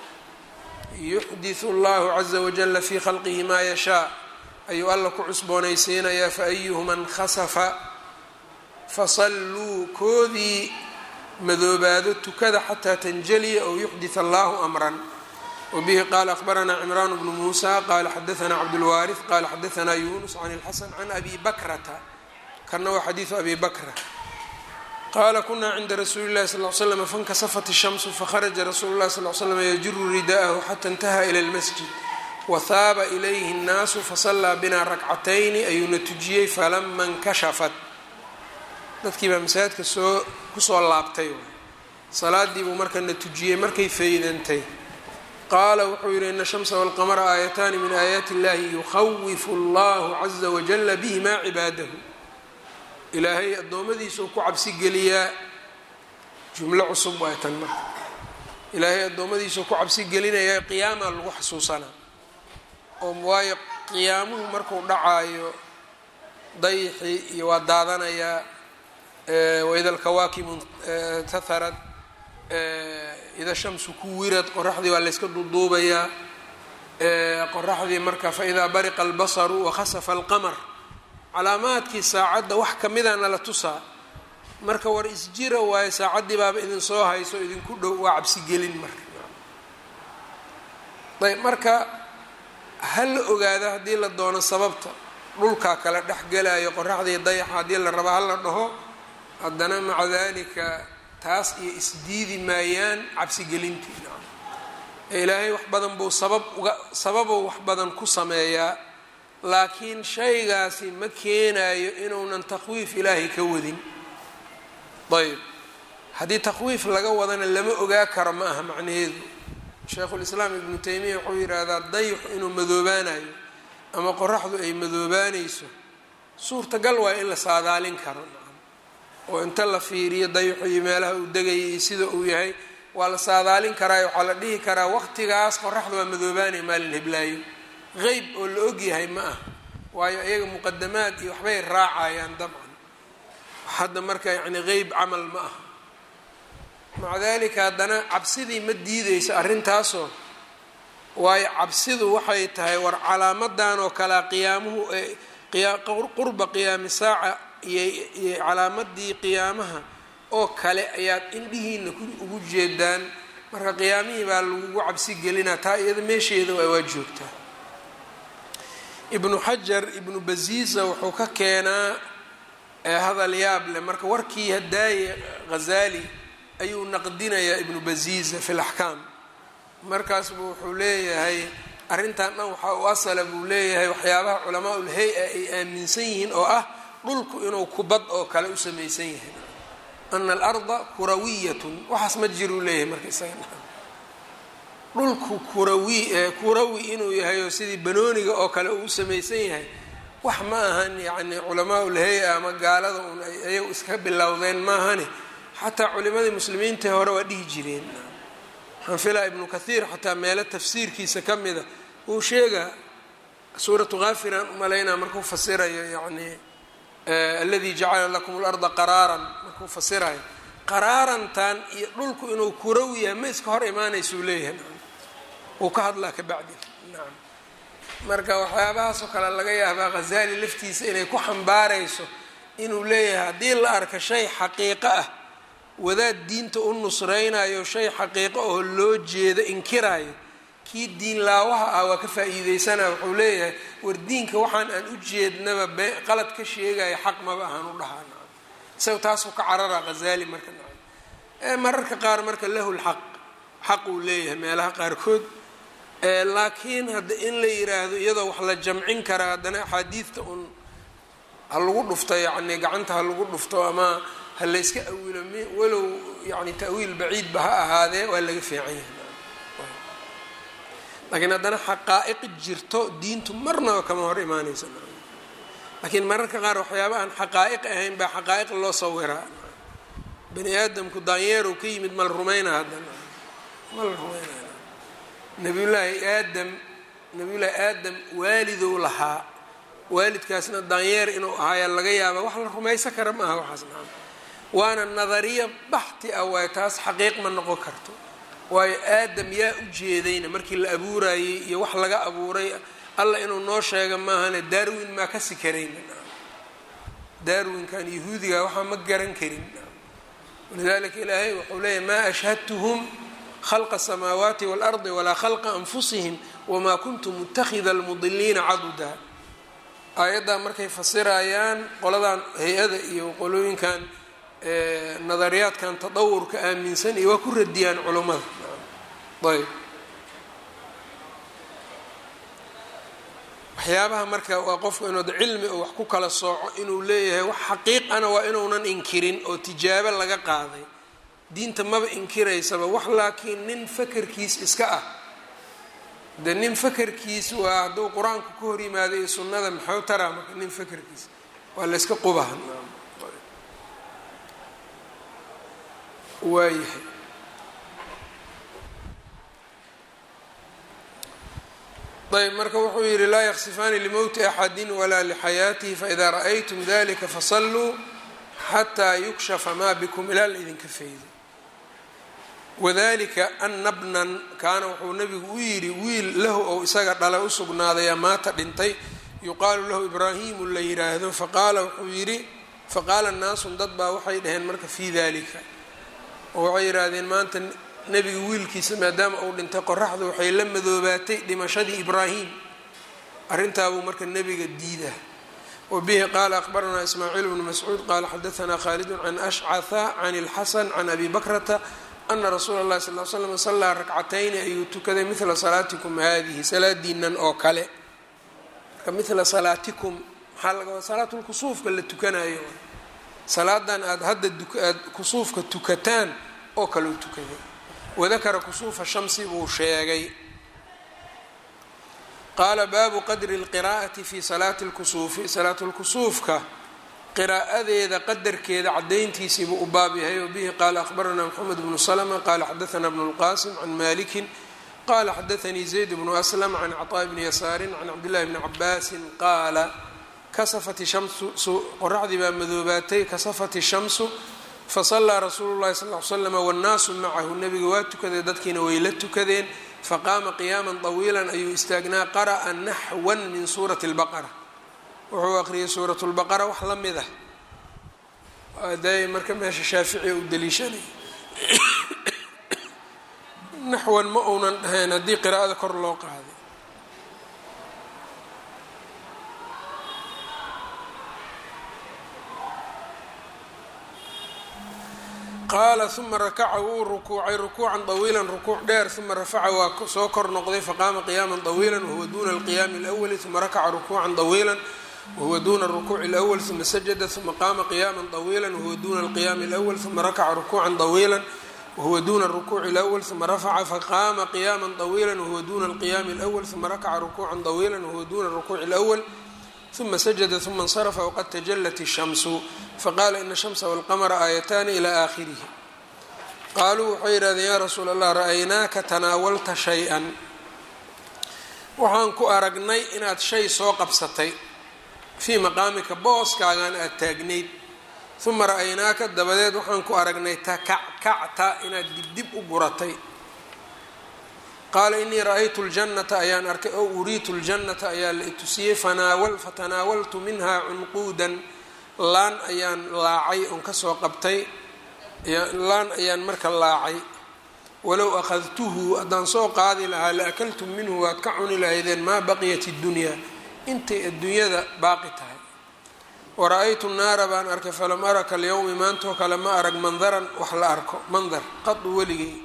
yuxdisu allahu caza wajala fii khalqihi maa yashaa ayuu alla ku cusboonaysiinayaa faayuhuma nkhasafa fasalluu koodii madoobaado tukada xataa tanjaliya ow yuxdit allahu amran wbihi qaala akhbaranaa cimraan bnu muusa qaala xadaanaa cabdulwaariث qaala xadaanaa yunus can اlxasan can abi bakrata kana waa xadiidu abi bakra qaala kunaa cinda rasuuli اllahi sal l slm fankasafat الshamsu fakharaja rasuulu اlahi sal slm yajiru rida'ahu xata intaha ilى اlmasjid wahaaba ilayhi الnaasu fasallaa bina rakcatayni ayuuna tujiyey falama اnkashafat dadkii baa masaajidka soo kusoo laabtay salaadii buu markana tujiyey markay faydantay qaala wuxuu yidhi ina shamsa walqamara aayataani min aayaati illahi yukhawifu allahu caza wajala bihimaa cibaadahu ilaahay addoommadiisuu ku cabsi geliyaa jumlo cusub waay tan marka ilaahay addoommadiisuu ku cabsi gelinayaa qiyaamaa lagu xasuusanaa oo waayo qiyaamuhu markuu dhacaayo dayxii iyo waa daadanayaa waida alkawaakibu taharad ida shamsu ku wirad qoraxdii waa layska duuduubayaa qoraxdii marka faidaa bariqa albasaru wakhasafa alqamar calaamaadkii saacadda wax kamidana la tusaa marka war isjira waayo saacaddii baaba idin soo hayso idinku dhow waa cabsigelin marka ayb marka ha la ogaada haddii la doono sababta dhulkaa kala dhex gelayo qoraxdii dayaxa haddii la rabo hala dhaho haddana maca dalika taas iyo isdiidi maayaan cabsigelintii ee ilaahay wax badan buu sabab uga sababuu wax badan ku sameeyaa laakiin shaygaasi ma keenayo inuunan takhwiif ilaahay ka wadin ayb haddii takhwiif laga wadana lama ogaa karo ma aha macnaheedu sheikhulislaam ibnu taymiya wuxuu yidhaahdaa dayxu inuu madoobaanayo ama qoraxdu ay madoobaanayso suurtagal waayo in la saadaalin karo oo inta la fiiriyo dayxu iyo meelaha uu degayay iyo sida uu yahay waa la saadaalin karaayo waxaa la dhihi karaa waqtigaas qoraxda waa madoobaanaya maalin heblaayo qeyb oo la ogyahay ma ah waayo iyaga muqadamaad iyo waxbay raacayaan dabcan hadda marka yacni qeyb camal ma ah maca dalika haddana cabsidii ma diideyso arrintaasoo waayo cabsidu waxay tahay war calaamadan oo kalea qiyaamuhu qurba qiyaami saaca iyo calaamadii qiyaamaha oo kale ayaad indhihiina ugu jeedaan marka qiyaamihii baa lagugu cabsi gelinaa taa iyada meesheeda waa joogtaa ibnu xajar ibnu baziisa wuxuu ka keenaa hadal yaab leh marka warkii hadaaye ghazaali ayuu naqdinayaa ibnu baziisa fi laxkaam markaas buu wuxuu leeyahay arrintan dhan waxaa u asala buu leeyahay waxyaabaha culamaa ul hay-a ay aaminsan yihiin oo ah dhulku inuu kubad oo kale u samaysan yahay ana alarda kurawiyatun waxaas ma jiruu leeyahay marka isaga dhulku kurawi kurawi inuu yahay oo sidii banooniga oo kale uu u samaysan yahay wax ma ahan yacni culamaa ul hay-a ama gaalada un ayagu iska bilowdeen maahani xataa culimadii muslimiinta hore waa dhihi jireen waxaan filaa ibnu kathiir xataa meelo tafsiirkiisa ka mida uu sheegaa suuratu kaafiraan umalaynaa markuu fasirayo yacni aladi jacala lakum اlarda qaraaran markuu fasirayo qaraarantan iyo dhulku inuu kurow yahay ma iska hor imaanaysuu leeyahay uu ka hadlaa ka bacdi nacam marka waxyaabahaasoo kale laga yaabaa khazali laftiisa inay ku xambaarayso inuu leeyahay haddii la arka shay xaqiiqo ah wadaad diinta u nusraynayo shay xaqiiqo oo loo jeedo inkiraayo kii diin laawaha ah waa ka faa-iideysanaya wuxuu leeyahay war diinka waxaan aan u jeednaba be qalad ka sheegaya xaq maba ahaan u dhahaa nacam isaga taasuu ka cararaa khazali marka nacam ee mararka qaar marka lahu lxaq xaq uu leeyahay meelaha qaarkood laakiin hadda in la yiraahdo iyadoo wax la jamcin karaa haddana axaadiidta un ha lagu dhufto yacni gacanta ha lagu dhufto ama ha layska awilo m walow yani ta'wiil baciidba ha ahaadee waa laga fiican yahay laakiin haddana xaqaa'iq jirto diintu marnaba kama hor imaanaysa laakiin mararka qaar waxyaaba aan xaqaa'iq ahayn baa xaqaa'iq loo sawiraa bani aadamku daanyeerow ka yimid mala rumayna haddana mala rumaynaya nabiyullaahi aadam nabiyullaahi aadam waalidow lahaa waalidkaasna daanyeer inuu ahaayaa laga yaaba wax la rumaysan kara ma aha waxaas nacam waana nadariya baxti ah waayo taas xaqiiq ma noqon karto waayo aadam yaa u jeedayna markii la abuurayey iyo wax laga abuuray alla inuu noo sheega maahane darwin maa kasi karayna darwinkan yahuudiga waxaa ma garan karin walidalika ilaahay wuxuu leeyahy maa ashhadtuhum khalqa asamaawaati waalardi walaa khalqa anfusihim wamaa kuntu mutakida almudiliina caduda aayaddaa markay fasirayaan qoladan hay-ada iyo qolooyinkan nadariyaadkan tadawurka aaminsan iyo waa ku radiyaan culummada ayb waxyaabaha marka waa qofku inuu cilmi oo wax ku kala sooco inuu leeyahay wax xaqiiqana waa inuunan inkirin oo tijaabo laga qaaday diinta maba inkiraysaba wax laakiin nin fakerkiis iska ah de nin fakerkiis waa hadduu qur-aanku ka hor yimaado iyo sunnada maxuu taraa marka nin fakerkiis waa la yska qubaha waayahay ayb marka wuxuu yihi laa yaksifaani limowti axadi walaa lixayaatihi faإida ra'aytum dalika fasalluu xataa yukshafa maa bikum ilaa la idinka faydo wadalika ana bnan kaana wuxuu nabigu u yidhi wiil lahu ou isaga dhala usugnaadaya maata dhintay yuqaalu lahu ibraahimu la yiraahdo faqaala wuxuu yidhi faqaala naasun dad baa waxay dhaheen marka fii dalika oo waxay yidhaahdeen maanta nebiga wiilkiisa maadaama uu dhintay qoraxdu waxay la madoobaatay dhimashadii ibraahim arrintaabuu marka nebiga diida wa bihi qaala aqbaranaa ismaaciil bnu mascuud qaala xadaanaa khaalidun can ashcaha can ilxasan can abi bakrata ana rasuula اllahi sal l slam sallaa rakcatayni ayuu tukaday midla salaatikum haadihi salaadiinan oo kale marka midla salaatikum maxaa laga wada salaatulkusuufka la tukanayo salaadan aada hadda aad kusuufka tukataan oo kaleu tukaday wadakara kusuufa shamsi buu sheegay qaala baabu qadri اlqiraa'ati fi salaati اlkusuufi salaatulkusuufka qiraa'adeeda qadarkeeda cadayntiisii buu u baab yahay o bihi qaala akhbaranaa mxamed bnu slma qaala xadaanaa bnu اlqasim can maliki qala xadaanii zayd bnu aslam can cطaaء bni yasaarin can cabdillahi bni cabaasin qaala kasafat shamsu qoraxdii baa madoobaatay kasafat shamsu fasallaa rasuulu llahi sal l slama wannaasu macahu nebiga waa tukaday dadkiina way la tukadeen faqaama qiyaama طawiila ayuu istaagnaa qara'a naxwan min suurati اlbaqara wuxuu aqriyay suurat lbaqara wax la mid ah aday marka meesha shaafici u daliishanay naxwan ma uunan dhahayn haddii qiraa'ada kor loo qaaday qaala uma rakaca wuu rukuucay rukuucan طawiila rukuuc dheer uma rafaca waa soo kor noqday faqaama qiyaama طawiila wahuwa duna alqiyaami اlأwli uma rakaca rukuucan طawiila wahuwa duna الرukuuci الأwl ثuma sajada ثuma qaama qiyaama طawiila wahuwa duna الqiyaami الأwl ثuma rakaca rukuucan طawiila wahuwa duna الرukuuci الأwl ثuma rafaca faqaama qiyaama طawiila wahuwa duna الqiyaami الأwl ثuma rakaca rukuucan طawiila wahuwa duna الرukuuci الأwl ثuma sajada ثuma اnsرfa wqad tajalat الشhamsu faqala ina الشhamsa wاlqmra aayatani ilى akhirihi qaaluu waxay yidhahdeen yaa rasuul allah ra-aynaaka tanaawalta shay-an waxaan ku aragnay inaad shay soo qabsatay fii maqaamika booskaagan aada taagnayd uma ra-aynaaka dabadeed waxaan ku aragnay takackacta inaad dibdib u guratay qaala inii ra-aytu ljannata ayaan arkay ow uriitu ljannata ayaa la itusiyey fatanaawaltu minha cunquudan laan ayaan laacay oon kasoo qabtay laan ayaan marka laacay walow akhadtuhu haddaan soo qaadi lahaa la akaltum minhu waad ka cuni lahaydeen maa baqiyat اddunyaa intay adduunyada baaqi tahay wara-aytu naara baan arkay falam araka alyowmi maantoo kale ma arag mandaran wax la arko mandar qadu weligay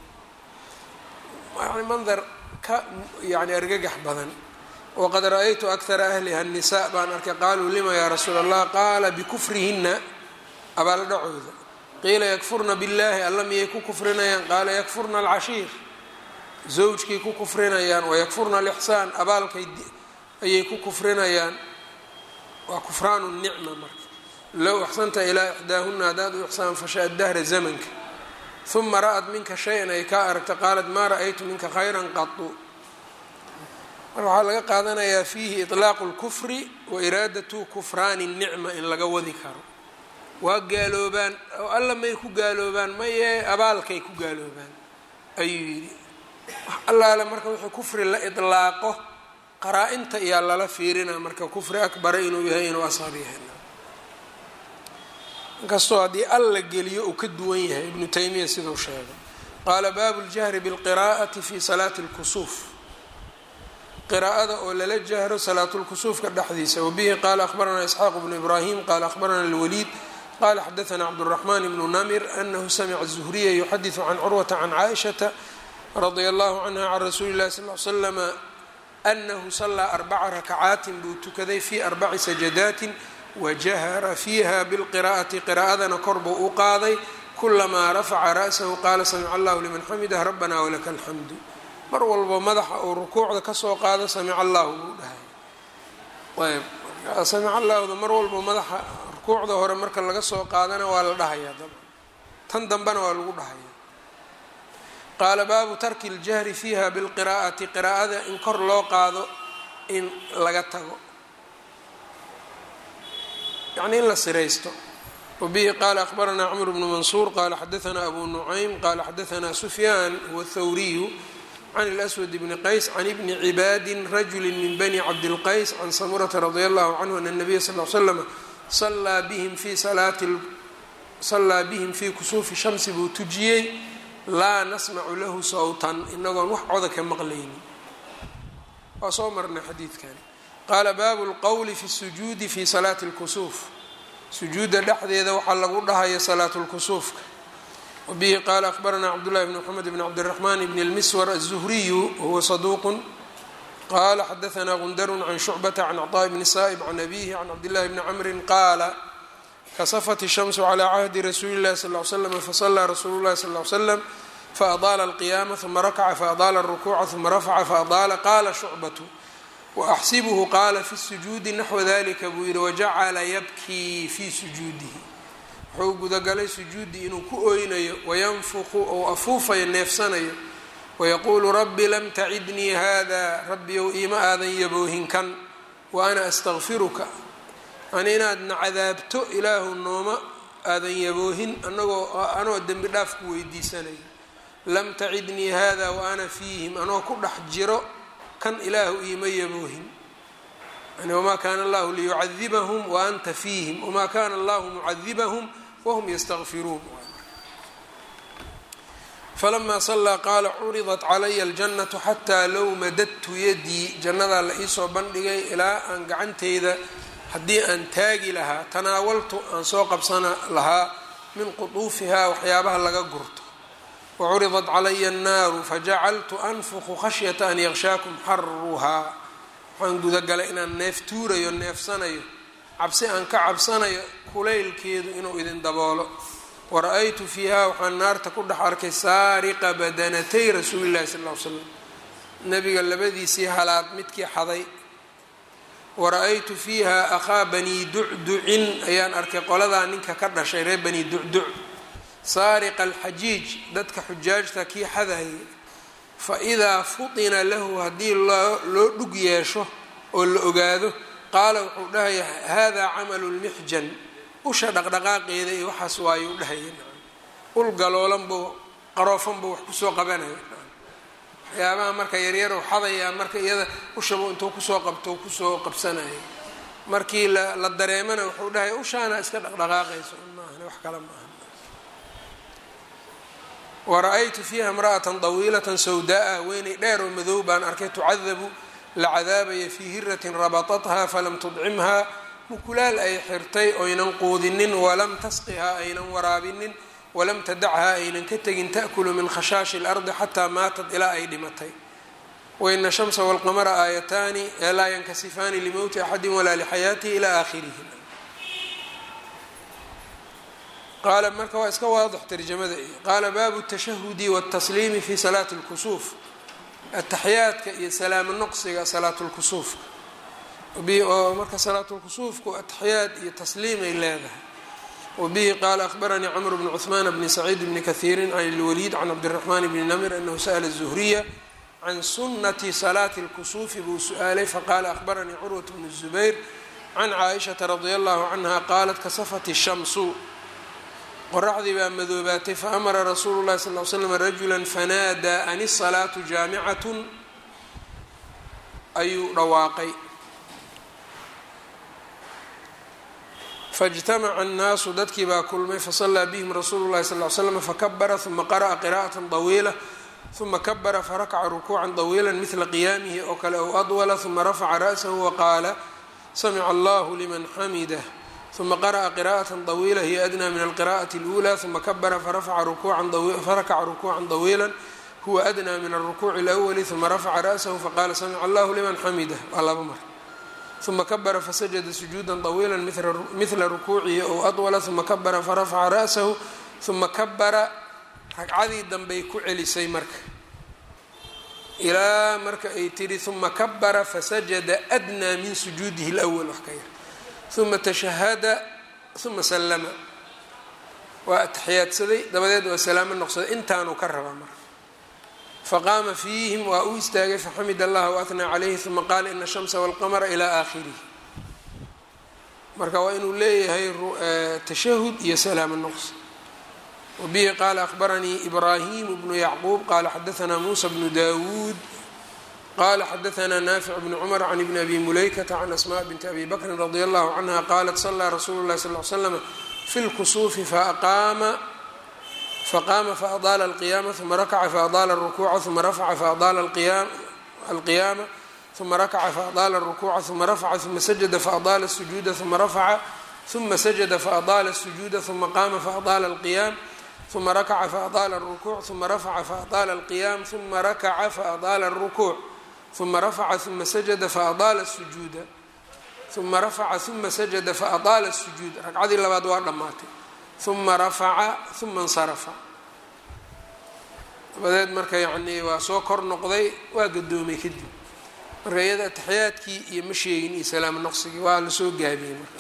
yani mandar ka yani argagax badan waqad ra-aytu akara ahliha الnisaa baan arkay qaaluu lima yaa rasuul allah qaala bikufrihina abaaldhacooda qiila yakfurna biاllahi alla miyay ku kufrinayaan qaala yakfurna alcashiir zawjkay ku kufrinayaan wayakfurna alixsaan abaalkay ayay ku kufrinayaan waa kufraanu nicma marka low axsanta ilaa ixdaahuna haddaad u ixsaan fasha dahra zamanka uma ra-ad minka shay-an ay kaa aragta qaalat maa ra-aytu minka khayran qatu marka waxaa laga qaadanayaa fiihi iطlaaqu اlkufri wa iraadatu kufraani الnicma in laga wadi karo waa gaaloobaan oo alla may ku gaaloobaan maye abaalkay ku gaaloobaan ayuu yidhi wax allaale marka wuxuu kufri la iطlaaqo qaraa-inta iyaa lala fiirinaa marka kufri akbara inuu yahay inuu asqar yahay inkastoo haddii alla geliyo uu ka duwan yahay ibnu taymiya siduu sheegay qaala baabu ljahri bilqiraa'ati fi salaati اlkusuuf qiraa'ada oo lala jahro salaatulkusuufka dhexdiisa wabihi qaala akhbaranaa isxaaq bnu ibraahim qaala akhbarana alwaliid qala xadaثna cabdالرaحman bnu namir anahu samca الزhriya yuxadiثu can curwata can caaئishaةa radia allahu canha can rasuuli اlahi sal ly slama anahu salaa arbaca rakacaatin buu tukaday fi arbaci sajadaatin wajahara fiiha bilqira'ati qiraa'adana kor buu u qaaday kulamaa rafaca ra'sahu qaala samica allahu liman xamidah rabbana walaka alxamdu mar walbo madaxa uu rukuucda kasoo qaado samica allahu buu dhahay ayb samica allahda mar walbo madaxa rukuucda hore marka laga soo qaadana waa la dhahayaa daba tan dambena waa lagu dhahaya qaala baabu tarki اljahri fiiha bilqiraa'ati qiraa'ada in kor loo qaado in laga tago yacni in la siraysto wabihi qaala akhbaranaa cmr bnu mansuur qaala xadaanaa abu nucaym qaala xadaanaa sufyaan huwa thawriyu can اlأswad bni qays can ibni cibaadi rajuli min bani cabdilqays can samurata radia allahu canhu ana الnabiya sal l slama salaa bihim fi salaati sallaa bihim fii kusuufi shamsi buu tujiyey laa nasmacu lahu sawtan inagoon wax coda ka maqlaynin waa soo marnay xadiidkan qaala baabu lqowli fi sujuudi fi salaati اlkusuuf sujuudda dhexdeeda waxaa lagu dhahaya salaatu lkusuufka wabihi qaala akhbaranaa cabdullahi bn mxamed bn cabdiraxman bn اlmiswar aلzuhriyu wahuwa saduuqu qala xadaanaa gundarun can shucbata can cطaaء bni saa'ib can abihi can cabdillahi bni camrin qaala kasafat الshamsu calى cahdi rasuuli اllahi sal ly slam fasalaa rasuulu llahi sal ly slam faadaala alqiyaama uma rakaca faadaala الrukuuca uma rafaca faadaala qaala shucbatu waaxsibuhu qaala fi sujuudi naxwa dalika buu yihi wajacala yabkii fii sujuudihi wuxuu gudagalay sujuuddii inuu ku oynayo wayanfuqu ou afuufayo neefsanayo wayaquulu rabbi lam tacidnii hada rabbiyow iima aadan yaboohin kan wa ana astakfiruka yani inaadna cadaabto ilaahu nooma aadan yaboohin anagoo anoo dembi dhaaf ku weydiisanayo lam tacidnii hada wa ana fiihim anoo ku dhex jiro kan ilaahu iima yaboohin yani wamaa kaana allahu liyucadibahum wa anta fiihim wamaa kana allahu mucadibahum wahum yastakfiruun falamaa sallaa qaala curidat calaya aljannatu xataa low madadtu yadii jannadaa la iisoo bandhigay ilaa aan gacanteyda haddii aan taagi lahaa tanaawaltu aan soo qabsana lahaa min qutuufihaa waxyaabaha laga gurto wacuridat calaya annaaru fajacaltu anfuqu khashyata an yaqshaakum xaruhaa waxaan gudagalay inaan neef tuurayo neefsanayo cabsi aan ka cabsanayo kulaylkeedu inuu idin daboolo wara-aytu fiiha waxaan naarta ku dhex arkay saariqa badanatay rasuuli llahi sal ll ly slam nabiga labadiisii halaad midkii xaday wara-aytu fiiha akhaa banii ducducin ayaan arkay qoladaa ninka ka dhashay reer banii ducduc saariqa alxajiij dadka xujaajta kii xadayay fa idaa futina lahu haddii loo dhug yeesho oo la ogaado qaala wuxuu dhahaya hada camalu lmixjan usha dhaqdhaqaaqeeda iyo waxaas waayuu dhahaya ul galoolan buu qaroofan buu wax kusoo qabanaya waxyaabaha marka yaryar u xadayaa marka iyada ushabu intuu kusoo qabto kusoo qabsanaya markii la dareemana wuxuu dhahaya ushaana iska dhaqdhaqaaqayso maahan wax kale maaha wara-aytu fiiha imra'atan dawiilatan sawdaa weynay dheer oo madow baan arkay tucadabu la cadaabaya fii hiratin rabatathaa falam tudcimhaa mukulaal ay xirtay oynan quudinin walam tasqihaa aynan waraabinin walam tadachaa aynan ka tegin ta'kulu min khashaashi اlardi xataa maatat ilaa ay dhimatay waina shamsa walqamara aayataani laa yankasifaani limowti axadi walaa lixayaatihi ilaa aakhirihi qaala marka waa iska waadix tarjamada iyo qaala baabu tashahudi wاtasliimi fi salaati اlkusuuf ataxiyaadka iyo salaamo noqsiga salaatulkusuufka oo marka salaatulkusuufku ataxiyaad iyo tasliimay leedahay wabihi qaala ahbaranii cmr bn cثmaan bni saciid bni kahiiri can اlwaliid can cabdالraxmaan bni namir anahu sa'la الzuhriya can sunati salaati اlkusuufi buu su-aalay faqaala ahbaranii curwaة bn الzubayr can caaishaةa radi allahu canha qaalat kasafat الshamsu qoraxdii baa madoobaatay faamara rasuulu llahi sal l slam rajula fanaadaa an isalaatu jaamicatun ayuu dhawaaqay faاjtamaca annaasu dadkii baa kulmay fasallaa bihim rasuulu llahi sal l slam fakabara uma qara'a qira'ata طawiila uma kabara farakaca rukuuca طawiila midla qiyaamihi oo kale ow adwala uma rafaca ra'sahu waqaala samica allahu liman xamidah uma qara'a qira'aة طawiila hiya adnى min alqira'aةi اlأulى uma kabara farakaca rukuuca طawiila huwa adnى min alrukuuci اlأwli uma rafaca ra'sahu faqala samica allahu liman xamidah waa laba mar uma kabara fasajada sujuuda طawiila mila rukuucihi ow adwala uma kabara farafaca ra'sahu uma kabara ragcadii danbay ku celisay marka ilaa marka ay tihi uma kabara fasajada adnى min sujuudihi اlأwl wax ka yar uma tashahada uma sallama waa ataxiyaadsaday dabadeed waa salaamo noqsaday intaanuu ka rabaa marka faqaama fiihim waa u istaagay faxamid allah waathnaa calayhi uma qaala ina shamsa walqamara ilaa aakhirihi marka waa inuu leeyahay tashahud iyo salaamo noqs wabihi qaala ahbaranii ibraahimu bnu yacquub qaala xadaanaa muusa bnu dawuud qala xadaanaa naafic bni cumar can ibni abi mulaykata can asmaa binti abi bakrin radi allahu canha qaalat salaa rasuulu llahi sal l slama fi lkusuufi faaqaama faqaama faadaala alqiyaama uma rakaca faadaala alrukuuca uma rafaca faadaala alqiyaama uma rakaca faadaala alrukuuca uma rafaca uma sajada faadaala sujuuda uma rafaca uma sajada faadaala sujuuda uma qaama faadaala alqiyaam uma rakaca faadaala alrukuuc uma rafaca faadaala alqiyaam uma rakaca faadaala alrukuuc uma rafaca uma sajada faadaala sujuuda uma rafaca uma sajada faadaala sujuud ragcadii labaad waa dhammaatay uma rafaca uma insarafa dabadeed marka yacnii waa soo kor noqday waa gadoomay kadib marka iyada ataxiyaadkii iyo ma sheegin iyo salaamo noqsigii waa lasoo gaabiyey marka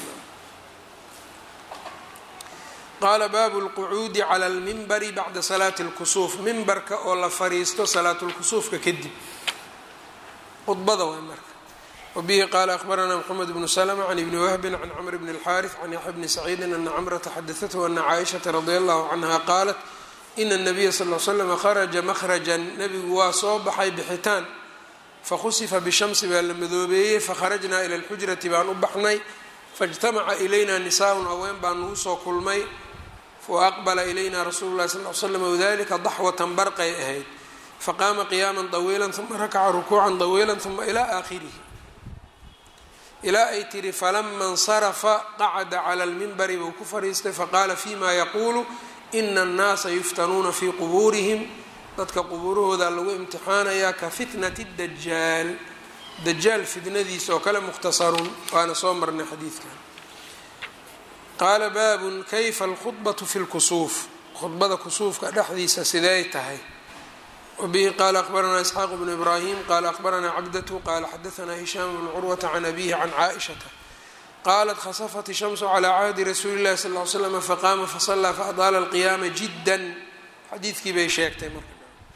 qaala baabu lqucuudi cala almimbari bacda salaati اlkusuuf mimbarka oo la fariisto salaatulkusuufka kadib khudbada waay marka wabihi qaala ahbaranaa mxamed bnu slma can ibni wahbin can cmr bn اlxaariث can yaxya bni saciidin ana cmrata xadaathu ana caaishaةa radi allahu canha qaalat ina الnabiya sal l slama kharaja mahrajan nebigu waa soo baxay bixitaan fakhusifa bishamsi baa la madoobeeyey fakharajnaa ila اlxujrati baan u baxnay faاjtamaca ilayna nisaaءun haween baa nagu soo kulmay faaqbala ilayna rasuulu lahi sal l slam wadalika daxwatan barqay ahayd faqaama qiyaama طawiila uma rakaca rukuuca طawiila uma ilaa aakhirihi ilaa ay tihi falama اnsarafa qacda clى اlmimbari buu ku fadhiistay faqaala fima yaquulu ina الnaasa yuftanuuna fii qubuurihim dadka qubuurahooda lagu imtixaanayaa ka fitnati dajaal dajaal fitnadiisa oo kale mukhtasarun waana soo marnay xadiidkan qaala baabun kayfa alkhudbatu fi lkusuuf khudbada kusuufka dhexdiisa siday tahay wabihi qaala akhbaranaa isxaaq bnu ibraahim qaala akhbaranaa cabdatu qaala xadaanaa hishaam bnu curwata can abihi can caaishata qaalat khasafat ishamsu calaa cahdi rasuuli llahi sal ly slam faqaama fasallaa faadaala alqiyaama jiddan xadiidkii bay sheegtay marka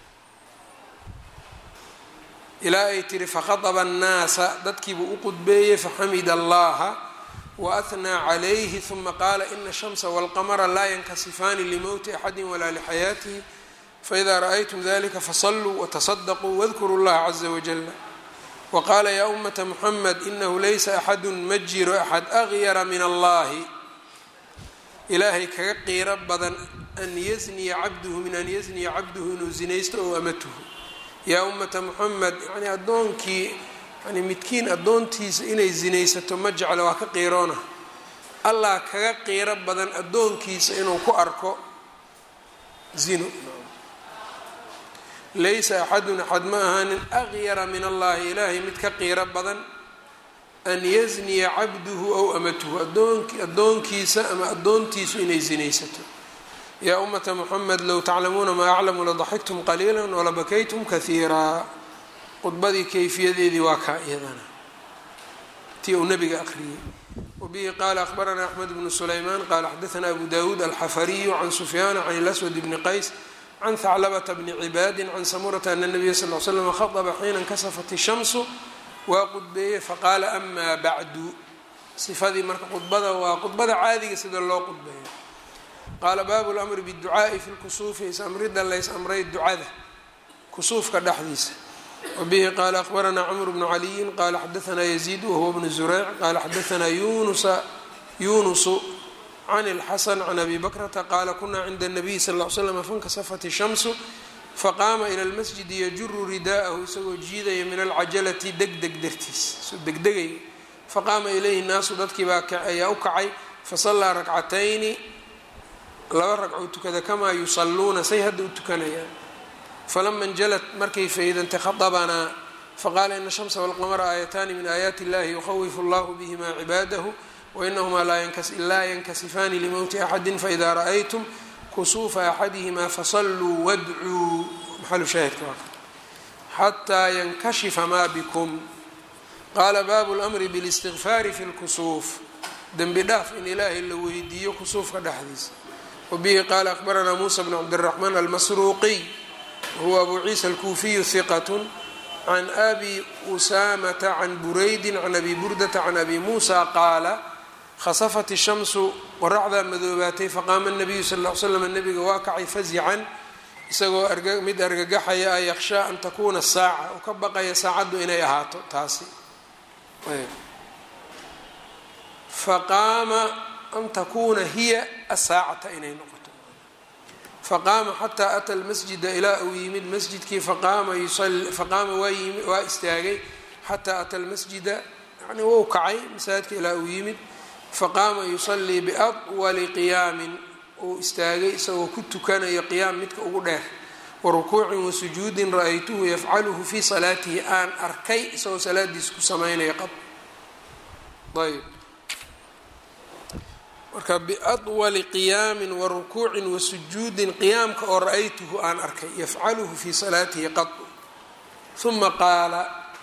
ilaa ay tiri fakhaطba الnaasa dadkiibuu u qudbeeyey faxamida allaha waahnaa calayhi ثuma qaala ina الshamsa wاlqamra laa yankasifaani limowti axadi walaa lixayaatihi faإida raأytum dalika faصluu wtaصdquu wاdkuruu اllaha caza wajala waqaala yaa umata muxamed inahu laysa axadu ma jiro axad agyara min allahi ilaahay kaga qiiro badan an yazniya cabduhu min an yazniya cabduhu inuu zinaysto ow amatuhu yaa ummata muxamed yani addoonkii yani midkiin addoontiisa inay zinaysato ma jeclo waa ka qiiroona allah kaga qiiro badan addoonkiisa inuu ku arko zino laysa axadun axad ma ahaanin agyara min allahi ilaahay mid ka qiiro badan an yazniya cabduhu ow amatuhu adoonk addoonkiisa ama addoontiisu inay zinaysato yaa ummata muxamed low taclamuuna maa aclamu ladaxiktum qaliila walabakaytum kahiiraa khudbadii kayfiyadeedii waa kaa iyadana tii uu nabiga aqriyey wabihi qaala akhbaranaa axmed bnu sulaymaan qaala xadaanaa abu dawuud alxafariyu can sufyaana can ilaswad bni qays can haclabata bni cibaadin can samurata ana nabiya sal l slam khaطba xiina inkasafat ishamsu waa qudbeeyey faqaala amaa bacdu sifadii marka khudbada waa khudbada caadiga sida loo qudbeeyo qaala baabu lamri biducaa'i fi lkusuufi is-amrida lays amray ducada kusuufka dhexdiisa wabihi qaala akhbaranaa cmr bnu caliyin qaala xadaanaa yaziid wahuwa bnu zureyc qaala xadaanaa yunusa yunusu can اlxasan can abi bakrata qaala kunaa cinda الnabiy sal ll ly slam fankasafat ishamsu faqaama ila lmasjidi yajuru rida'ahu isagoo jiidaya min alcajalati degdeg dartiis soo degdegaya faqaama ilayhi naasu dadkii baa ayaa u kacay fasallaa rakcatayni laba ragcoo tukada kamaa yusalluuna say hadda u tukanayaan falama injalat markay faydantay khadabanaa faqaala ina shamsa walqamara aayataani min aayaati illahi yukhawifu allahu bihima cibaadahu wainahumaa laa yankasifaani limowti axadi faida ra'aytum kusuufa axadihima fasalluu wadcuu maxalu shaahidka waa xataa yankashifa maa bikum qaala baabu lmri biاlistigfaari fi lkusuuf dembi dhaaf in ilaahay la weydiiyo kusuufka dhexdiisa wabihi qaala akhbaranaa muusa bn cabdiraxmaan almasruuqiy wahuwa abu ciisa alkuufiyu hiqat can abi usaamata can buraydi can abi burdata can abi muusa qaala khasafat ishamsu qoraxdaa madoobaatay faqaama nabiyu sal l l slam nabiga waa kacay fazican isagoo mid argagaxaya a yakhshaa an takuuna saaca oo ka baqaya saacaddu inay ahaato taasi faqaama an takuuna hiya asaacata inay noqoto faqaama xataa ata lmasjida ilaa uu yimid masjidkii faqaama faqaama waa istaagay xataa ata lmasjida yani wou kacay masaajidka ilaa uu yimid faqaama yusalii biadwali qiyaamin uu istaagay isagoo ku tukanayo qiyaam midka ugu dheer wa rukuucin wa sujuudin ra-aytuhu yafcaluhu fii salaatihi aan arkay isagoo salaadiisa ku samaynaya qad ayb marka biadwali qiyaamin wa rukuucin wa sujuudin qiyaamka oo ra-aytuhu aan arkay yafcaluhu fii salaatihi qad uma qaala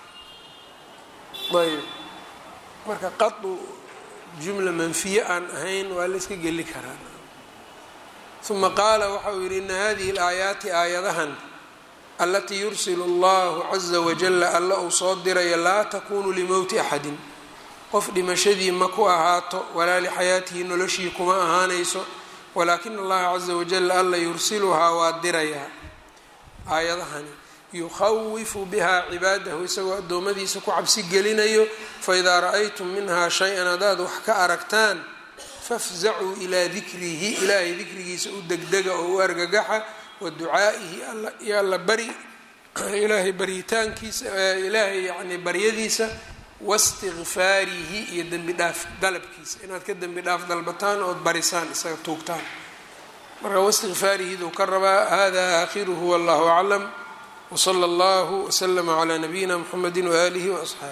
ayb marka qadu jumla manfiye aan ahayn waa la iska geli karaa uma qaala waxa uu yidhi ina hadihi alaayaati aayadahan alatii yursilu allahu caza wajala alla uu soo dirayo laa takunu limowti axadin qof dhimashadii ma ku ahaato walaa lixayaatihi noloshii kuma ahaanayso walaakina allaha caza wajal alla yursiluhaa waa dirayaa aayadahani yukhawifu bihaa cibaadahu isagoo addoommadiisa ku cabsi gelinayo faidaa ra-aytum minhaa shay-an haddaad wax ka aragtaan fafzacuu ilaa dikrihi ilaahay dikrigiisa u degdega oo u argagaxa wa ducaa'ihi iyo alla bari ilaahay baryitaankiisa ilaahay yani baryadiisa wastikfaarihi iyo dembi dhaaf dalabkiisa inaad ka dembi dhaaf dalbataan ood barisaan isaga tuugtaan marka wastikfaarihiduu ka rabaa hada aakhiruhu wallahu aclam wsala allahu wslama calaa nabiyina mxamedi waaalihi waasxaabi